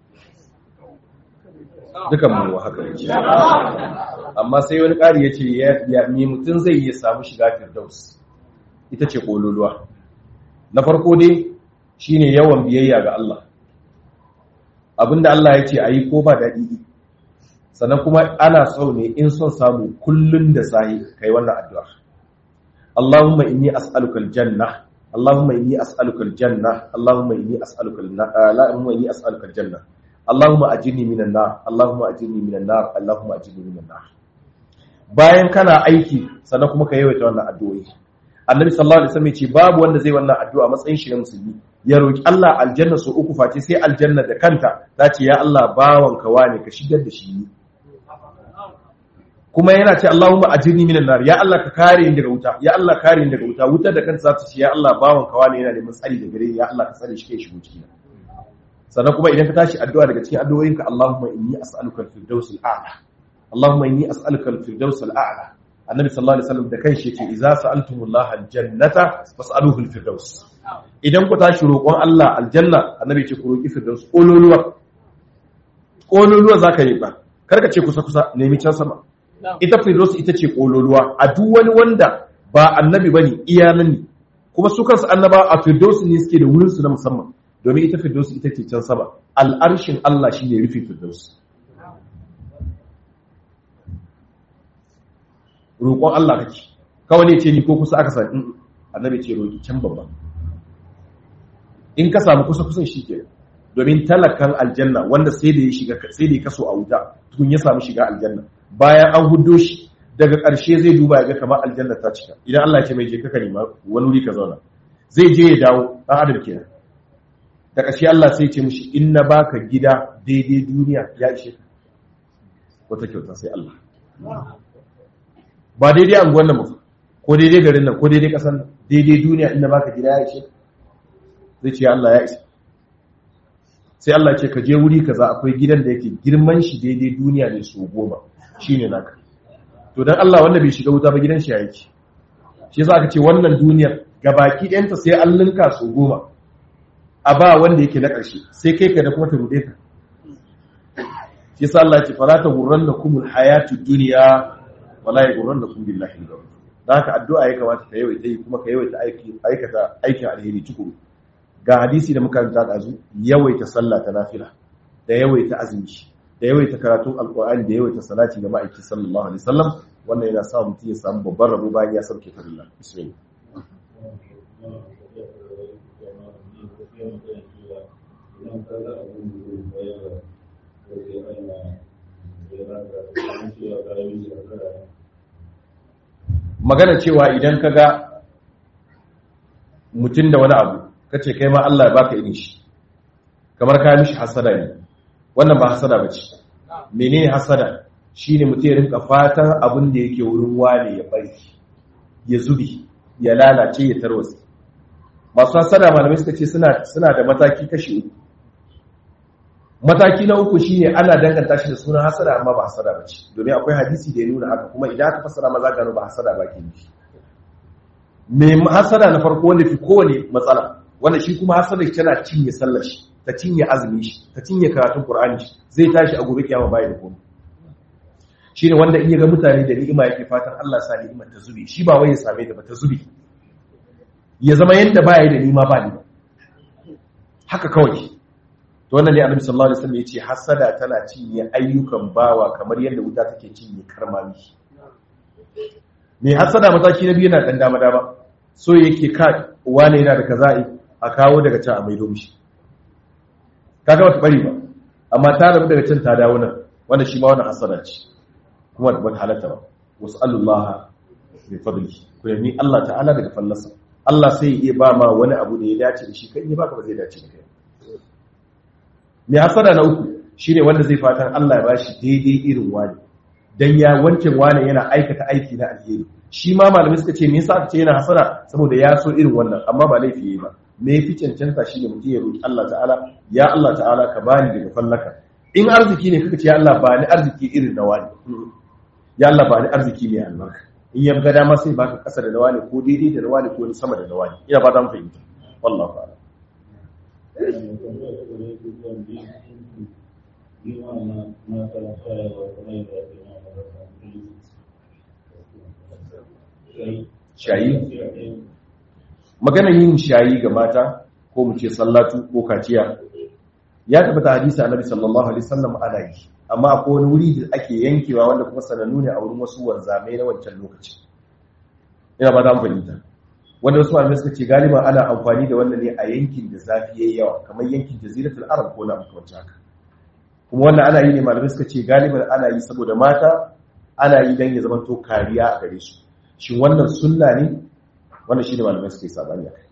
dukan mu haka yake amma sai wani ƙari yace ya me mutum zai iya samu shiga firdaus ita ce kololuwa na farko dai shine yawan biyayya ga Allah abinda Allah ya ce ayi ko ba daɗi sannan kuma ana so ne in son samu kullun da sahi kai wannan addu'a Allahumma inni as'aluka aljanna Allahumma inni as'aluka aljanna Allahumma inni as'aluka Allahumma inni as'aluka aljanna Allahumma ajirni minan nar Allahumma ajirni minan nar Allahumma ajirni minan nar bayan kana aiki sannan kuma ka yawaita wannan addu'o'i Annabi sallallahu alaihi wasallam ya ce babu wanda zai wannan addu'a matsayin shi na musulmi ya roki Allah aljanna su uku face sai aljanna da kanta ta ce ya Allah bawanka wane ka shigar da shi ni kuma yana ce Allahumma ajirni minan nar ya Allah ka kare ni daga wuta ya Allah kare ni daga wuta wutar da kanta za ta ce ya Allah bawanka wane yana neman tsari da gare ya Allah ka tsare shi kai shigo ciki sannan kuma idan ka tashi addu'a daga cikin addu'o'inka Allahumma inni as'aluka al-firdaus al-a'la Allahumma inni as'aluka al-firdaus al-a'la annabi sallallahu alaihi wasallam da kanshi yace idza sa'altumullaha al-jannata fas'aluhu al-firdaus idan ku tashi roƙon Allah aljanna annabi ce ku roƙi firdaus kololuwa kololuwa zaka yi ba karka ce kusa kusa nemi can sama ita firdaus ita ce kololuwa a duk wani wanda ba annabi bane iyanan ne kuma su kansu annaba a firdaus ne suke da wurin su na musamman domin ita firdaus ita ce can sama al'arshin Allah shine rufe firdaus roƙon Allah kake kawai ne ce ni ko kusa aka sani annabi ce roƙi can babban in ka samu kusa kusan shi ke domin talakan aljanna wanda sai da ya shiga sai da ya kaso a wuta tukun ya samu shiga aljanna bayan an huddo shi daga ƙarshe zai duba ya ga kamar aljanna ta cika idan Allah ya ce mai je ka nema wani wuri ka zauna zai je ya dawo dan adam kenan da ƙashi Allah sai ce mishi in na baka gida daidai duniya ya ishe ka wata kyauta sai Allah ba daidai anguwan nan ba ko daidai garin nan ko daidai ƙasar nan daidai duniya in na baka gida ya ishe ka zai ce Allah ya ishe sai Allah ce ka je wuri kaza akwai gidan da yake girman shi daidai duniya ne su goma shine naka to dan Allah wanda bai shiga wuta ba gidan shi yake shi yasa aka ce wannan duniyar gabaki ɗayanta sai an linka su goma a ba wanda yake na ƙarshe sai kai ka da kuma ta rude ka shi yasa Allah ya ce fala ta gurrannakum alhayatu dunya wala yagurrannakum billahi al-ghurur dan haka addu'a ya kamata ka yawaita yi kuma ka yawaita aiki aikata aikin alheri tukuru ga hadisi da muka karanta da yawaita sallah ta nafila da yawaita azumi da yawaita karatun alqur'ani da yawaita salati ga ma'aiki sallallahu alaihi wasallam wannan yana sa mutum ya samu babban rabo bayan ya sauke farilla bismillah magana cewa idan ka ga mutum da wani abu kace kai ma Allah ya baka irin shi kamar ka mishi hasada ne wannan ba hasada bace menene hasada shine mutum ya rinka fatan abin da yake wurin wane ya bari ya zubi ya lalace ya tarwatsa masu hasada malamai suka ce suna suna da mataki kashi uku mataki na uku shine ana danganta shi da sunan hasada amma ba hasada bace domin akwai hadisi da ya nuna haka kuma idan aka fassara maza gano ba hasada ba ke nufi me hasada na farko wanda fi kowane matsala wanda shi kuma hasada tana cinye sallar shi ta cinye azumi shi ta cinye karatun qur'ani shi zai tashi a gobe kiyama bai da komai shine wanda in ya ga mutane da ni'ima yake fatan Allah sa ni'imar ta zube shi ba wai ya same ta ba ta zube ya zama yanda baya da nima ba ni haka kawai to wannan ne annabi sallallahu alaihi wasallam yace hasada tana cinye ayyukan bawa kamar yadda wuta take cinye karmami me hasada mataki na biyu yana dan dama dama so yake ka wane yana da kaza'i a kawo daga can a maido mishi kaga wata bari ba amma ta rabu daga can ta dawo nan wanda shi ma wannan hasada ce kuma ba halatta ba wasallallahu bi fadli ku yami Allah ta'ala daga fallasa Allah sai ya ba ma wani abu da ya dace da shi kai ne baka ba zai dace da kai mai hasada na uku shine wanda zai fatan Allah ya bashi daidai irin wani dan ya wancan wani yana aikata aiki na alheri shi ma malamai suka ce me yasa aka ce yana hasada saboda ya so irin wannan amma ba laifi yayi ba me yafi cancanta shine mutum ya roki Allah ta'ala ya Allah ta'ala ka bani daga fallaka in arziki ne kaka ce ya Allah ba ni arziki irin na wani ya Allah ba ni arziki ne albarka in ya ga dama sai baka kasa da na wani ko daidai da na wani ko sama da na wani ina ba za mu fahimta wallahi ta'ala shayi maganar yin shayi ga mata ko mu ce sallatu ko kaciya ya tabbata hadisi annabi sallallahu alaihi wasallam ana yi amma akwai wani wuri da ake yankewa wanda kuma sanannu ne a wurin wasu wanzamai na wancan lokaci ina ba za mu fahimta wanda wasu malamai suka ce galiba ana amfani da wannan ne a yankin da zafi yayi yawa kamar yankin jaziratul arab ko na makamancin haka kuma wannan ana yi ne malamai suka ce galiban ana yi saboda mata ana yi dan ya zama to kariya a gare su shin wannan sunna ne wannan shine malamai suka yi sabani akai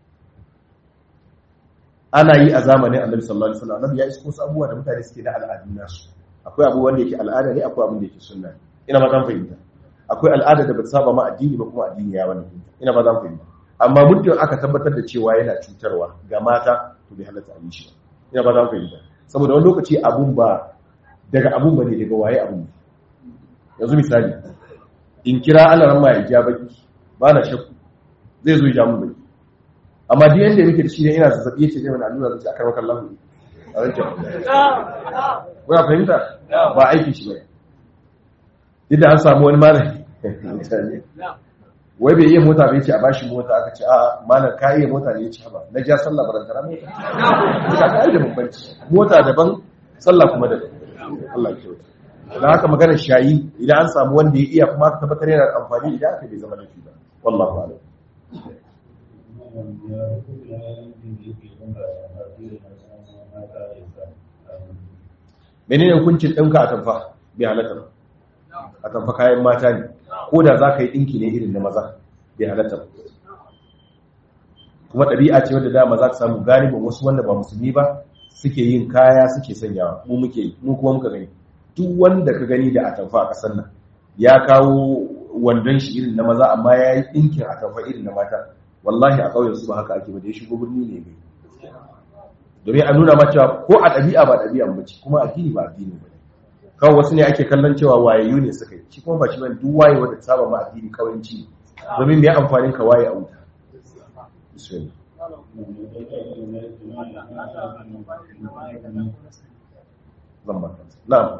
ana yi a zamanin annabi sallallahu alaihi wasallam annabi ya isko su abubuwa da mutane suke da al'adun nasu akwai abu wanda yake al'ada ne akwai abin da yake sunna ne ina ma zan fahimta akwai al'ada da ba ta saba ma addini ba kuma addini ya wani ina ba zan fahimta amma muddin aka tabbatar da cewa yana cutarwa ga mata to bai halatta a yi shi ba ina ba zan fahimta saboda wani lokaci abun ba daga abun ba ne daga waye abun yanzu misali in kira alaran ma ya ja baki ba na shakku zai zo ya ja mun baki amma duk yanda muke da shi ne ina zazzabi yace zai mana allura zai akar maka Allah a wancan kuna fahimta ba aiki shi bane duk da an samu wani malami wai bai iya mota bai ce a bashi mota aka ce a malam ka iya mota ne ya ce ba na ja sallah barantara mota ka ka da bambanci mota daban sallah kuma daban Allah ya kyauta dan haka magana shayi idan an samu wanda ya iya kuma aka tabbatar yana amfani idan aka bai zama laifi ba wallahi a'lam menene hukuncin ɗinka a tamfa bai halatta ba a tamfa kayan mata ne ko da za ka yi ɗinki ne irin na maza bai halatta ba kuma ɗabi'a ce wadda dama za ka samu galibin wasu wanda ba musulmi ba suke yin kaya suke sanyawa mu muke yi mu kuma muka gani duk wanda ka gani da atamfa a ƙasar nan ya kawo wandon shi irin na maza amma ya yi ɗinkin atamfa irin na mata wallahi a ƙauyen su ba haka ake ba da ya shigo birni ne bai domin a nuna ma cewa ko a ɗabi'a ba ɗabi'a ba ce kuma addini ba addini ba kawai wasu ne ake kallon cewa wayayyu ne suka yi shi kuma ba shi bane duk waye wanda saba ma addini kawanci domin me amfanin ka waye a wuta bismillah zan ba na'am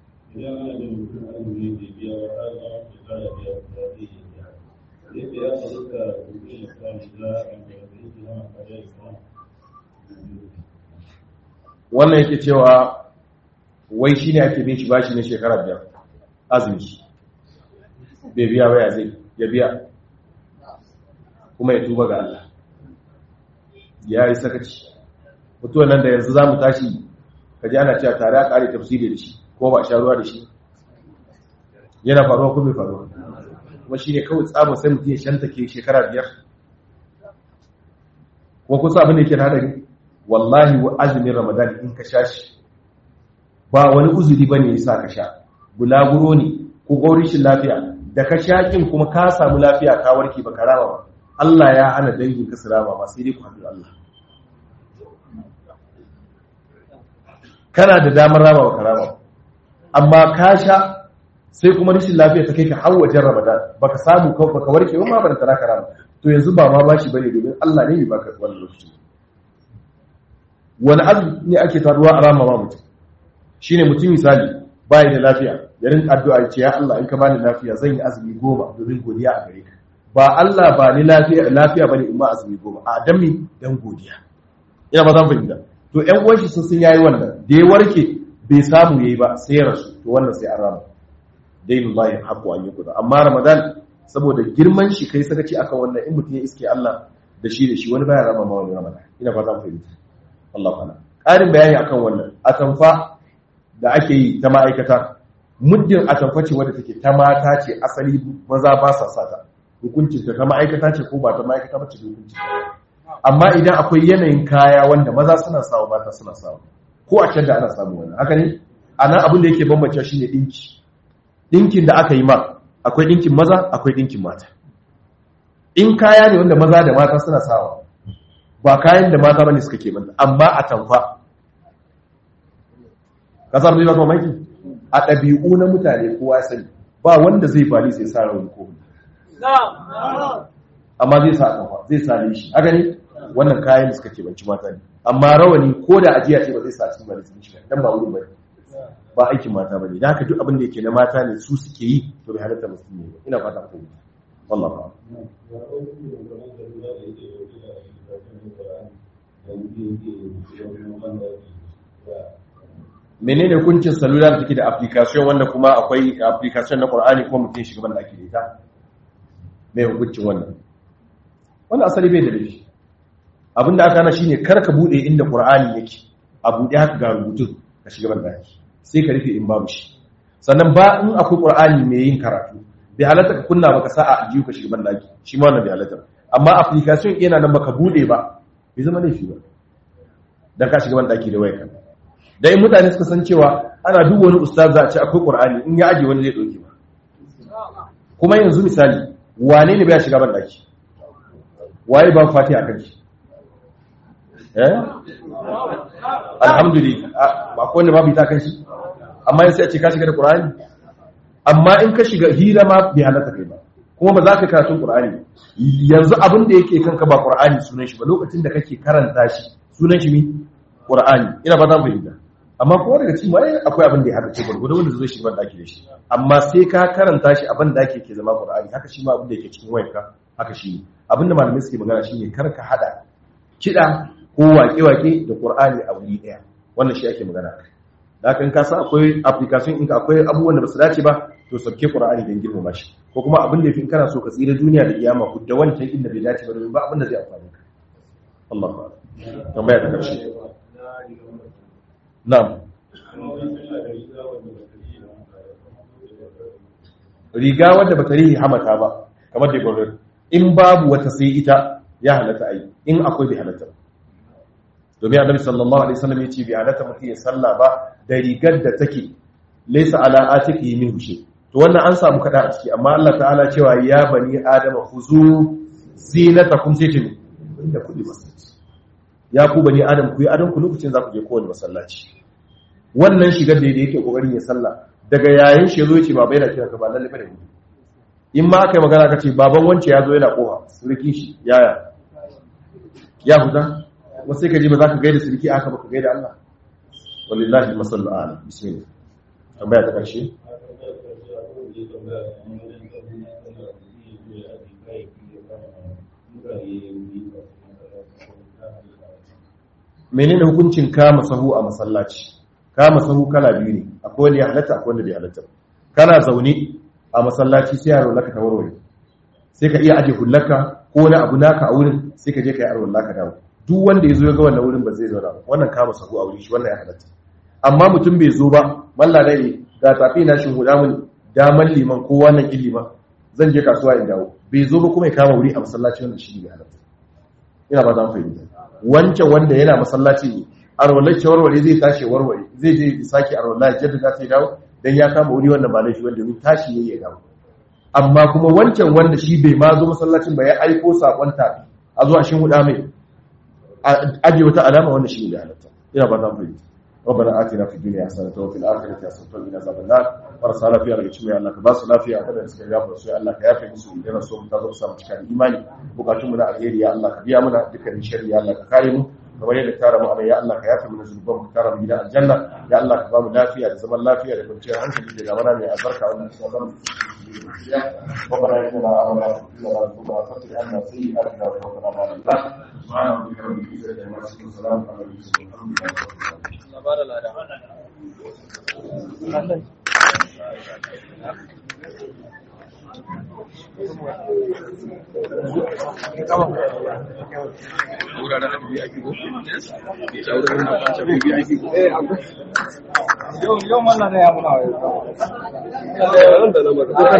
wannan yake cewa wai shi ne ake bin shi bashi na shekara biyar azumi bai biya ba ya zai ya biya kuma ya tuba ga Allah ya yi sakaci mutuwa nan da yanzu za mu tashi ka ji ana cewa tare a ƙari tafsiri da shi ko ba a sha ruwa da shi yana faruwa ko bai faruwa kuma shi ne kawai tsabar sai mutum ya shanta ke shekara biyar kuma kusa abin da yake da hadari wallahi wa azumin ramadan in ka sha shi ba wani uzuri ba ne ya sa ka sha bulaguro ne ko gaurishin lafiya da ka shaƙin kuma ka samu lafiya ka warke ba rama ba Allah ya hana dangin ka su rama ba sai dai ku haɗu Allah kana da damar rama ba rama ba amma ka sha sai kuma rashin lafiya ta kai ka har wajen ramadan baka samu ka baka warke ba ma ban tara ka rama to yanzu ba ma bashi bane domin Allah ne bai baka wannan lokaci wani azumi ne ake taruwa a rama ma mutum shine mutum misali bai da lafiya ya rinka addu'a ya ce ya Allah in ka bani lafiya zan yi azumi goma domin godiya a gare ka ba Allah ba ni lafiya lafiya bane in ma azumi goma a dan mi dan godiya ina ba zan fahimta to ƴan uwan shi sun sun yayi wannan da ya warke bai samu yayi ba sai ya rasu to wannan sai an rama dainullahi haqqu an yuqda amma ramadan saboda girman shi kai sakaci akan wannan in mutum ya iske Allah da shi da shi wani baya rama ma wani ramadan ina ba zan fahimta Allah ta'ala ƙarin bayani akan wannan atamfa da ake yi ta ma'aikata muddin atamfa ce wadda take ta mata ce asali maza ba sa sata hukuncin ta ma'aikata ce ko ba ta ma'aikata ba ce hukuncin amma idan akwai yanayin kaya wanda maza suna sawa mata suna sawa ko a can da ana samu wannan haka ne a nan abin da yake bambance shi ne ɗinki ɗinkin da aka yi ma akwai ɗinkin maza akwai ɗinkin mata in kaya ne wanda maza da mata suna sawa ba kayan da mata bane suka ke banda amma a tamfa kasar da ba maki a ɗabi'u na mutane kowa sani ba wanda zai fali sai sa rauni ko amma zai sa tamfa zai sa shi a gani wannan kayan da suka ke banci mata ne amma rawani ko da ajiya ce ba zai sa cikin bane sun shiga dan ba wurin bane ba aikin mata bane dan haka duk abin da yake na mata ne su suke yi to bai halatta musulmi ba ina fata ku wallahi ba menene hukuncin salula da take da application wanda kuma akwai application na Qur'ani ko mutum shiga banda ake da ita mai hukuncin wannan wannan asali bai da laifi abinda aka hana shine kar ka bude inda Qur'ani yake a bude haka ga rubutun ka shiga banda ake sai ka rufe in babu shi sannan ba in akwai Qur'ani mai yin karatu bai halatta ka kunna baka sa a ajiyu ka shiga banda ake shi ma wannan bai halatta amma application yana nan baka bude ba bai zama laifi ba dan ka shiga banda ake da wayarka da in mutane suka san cewa ana duk wani ustaz za a ce akwai qur'ani in ya aje wani zai dauke ba kuma yanzu misali wane ne bai shiga ban daki waye ba fatiha kan shi eh alhamdulillah ba ko wanda babu ita kan shi amma sai a ce ka shiga da qur'ani amma in ka shiga hira ma bai halatta kai ba kuma ba za ka karatu qur'ani yanzu abin da yake kanka ba qur'ani sunan shi ba lokacin da kake karanta shi sunan shi mi qur'ani ina ba za mu fahimta amma kuma daga cikin mai akwai abin da ya haɗa ce gurgudu wanda zai shiga daki da shi amma sai ka karanta shi abin da ake ke zama qur'ani haka shi ma abin da yake cikin wayarka haka shi ne abin da malamai suke magana shine kar ka hada kiɗa ko waƙe-waƙe da qur'ani a wuri ɗaya wannan shi ake magana da haka in ka san akwai application in akwai abubuwan da ba su dace ba to sauke qur'ani don girmama shi ko kuma abin da yafi in kana so ka tsira duniya da kiyama ku da wancan inda bai dace ba domin ba abin da zai amfani ka Allah ba tambaya ta karshe Na'am. Riga wadda bata rihi hamata ba, kamar da gwamnati. In babu wata sai ita, ya halatta ai in akwai bai halatta domin annabi sallallahu alaihi wasallam ya ce bai halatta mutum ya salla ba da rigar da take laysa ala atiki min hushe to wannan an samu kada a ciki amma Allah ta'ala cewa ya bani adama khuzu zinatakum sai ce inda kudi masallaci ya ku bani adam ku yi adon ku lokacin za ku je kowane masallaci wannan shigar da yake kokarin ya salla daga yayin shi zo ya ce baba yana kira ka ba lalle ba da ni in ma aka yi magana ka ce baban wance ya zo yana koha surki shi yaya ya huta wasu sai ka ji ba za ka gaida surki aka ba ka gaida Allah wallahi masallu ala bismillah tambaya ta karshe menene hukuncin kama sahu a masallaci kama sahu kala biyu ne akwai wanda ya halatta akwai wanda bai halatta kana zaune a masallaci sai yaro laka ta warware sai ka iya aje hullaka ko wani abu naka a wurin sai ka je ka yi arwar laka dawo duk wanda ya zo ya ga wannan wurin ba zai zauna ba wannan kama sahu a wurin shi wannan ya halatta amma mutum bai zo ba malla da ne ga tafi na shi huda mun daman liman ko wannan liman zan je kasuwa in dawo bai zo ba kuma ya kama wuri a masallaci wanda shi ne halatta ina ba za mu fahimta wancan wanda yana masallaci ne arwallar warware zai tashi warware zai je sake arwallar jadda za ta yi dawo dan ya kama wuri wannan ba laifi wanda mun tashi yayi ya dawo amma kuma wancan wanda shi bai ma zo masallacin ba ya aiko sakon tafi a zuwa shin huda mai aje wata alama wanda shi ne halatta ina ba za mu fahimta ربنا آتنا في الدنيا حسنة وفي الآخرة حسنة وقنا عذاب النار marasa lafiya daga cikin Allah ka ba su lafiya kada suka yafa su Allah ka yafe musu idan so ta zo samu cikin imani bukatun mu na alheri ya Allah ka biya mana dukkan sharri ya Allah ka kare mu kamar yadda tara mu ya Allah ka yafe mana zunuban mu tara mu gidan aljanna ya Allah ka ba mu lafiya da zaman lafiya da kwanciyar hankali da gamana mai albarka wannan sabon ربنا إننا آمنا ربنا فتح عنا سيئاتنا وتوفنا مع الأبرار سبحان ربك رب العزة عما يصفون وسلام على المرسلين الحمد لله رب العالمين Yau mallan ya muna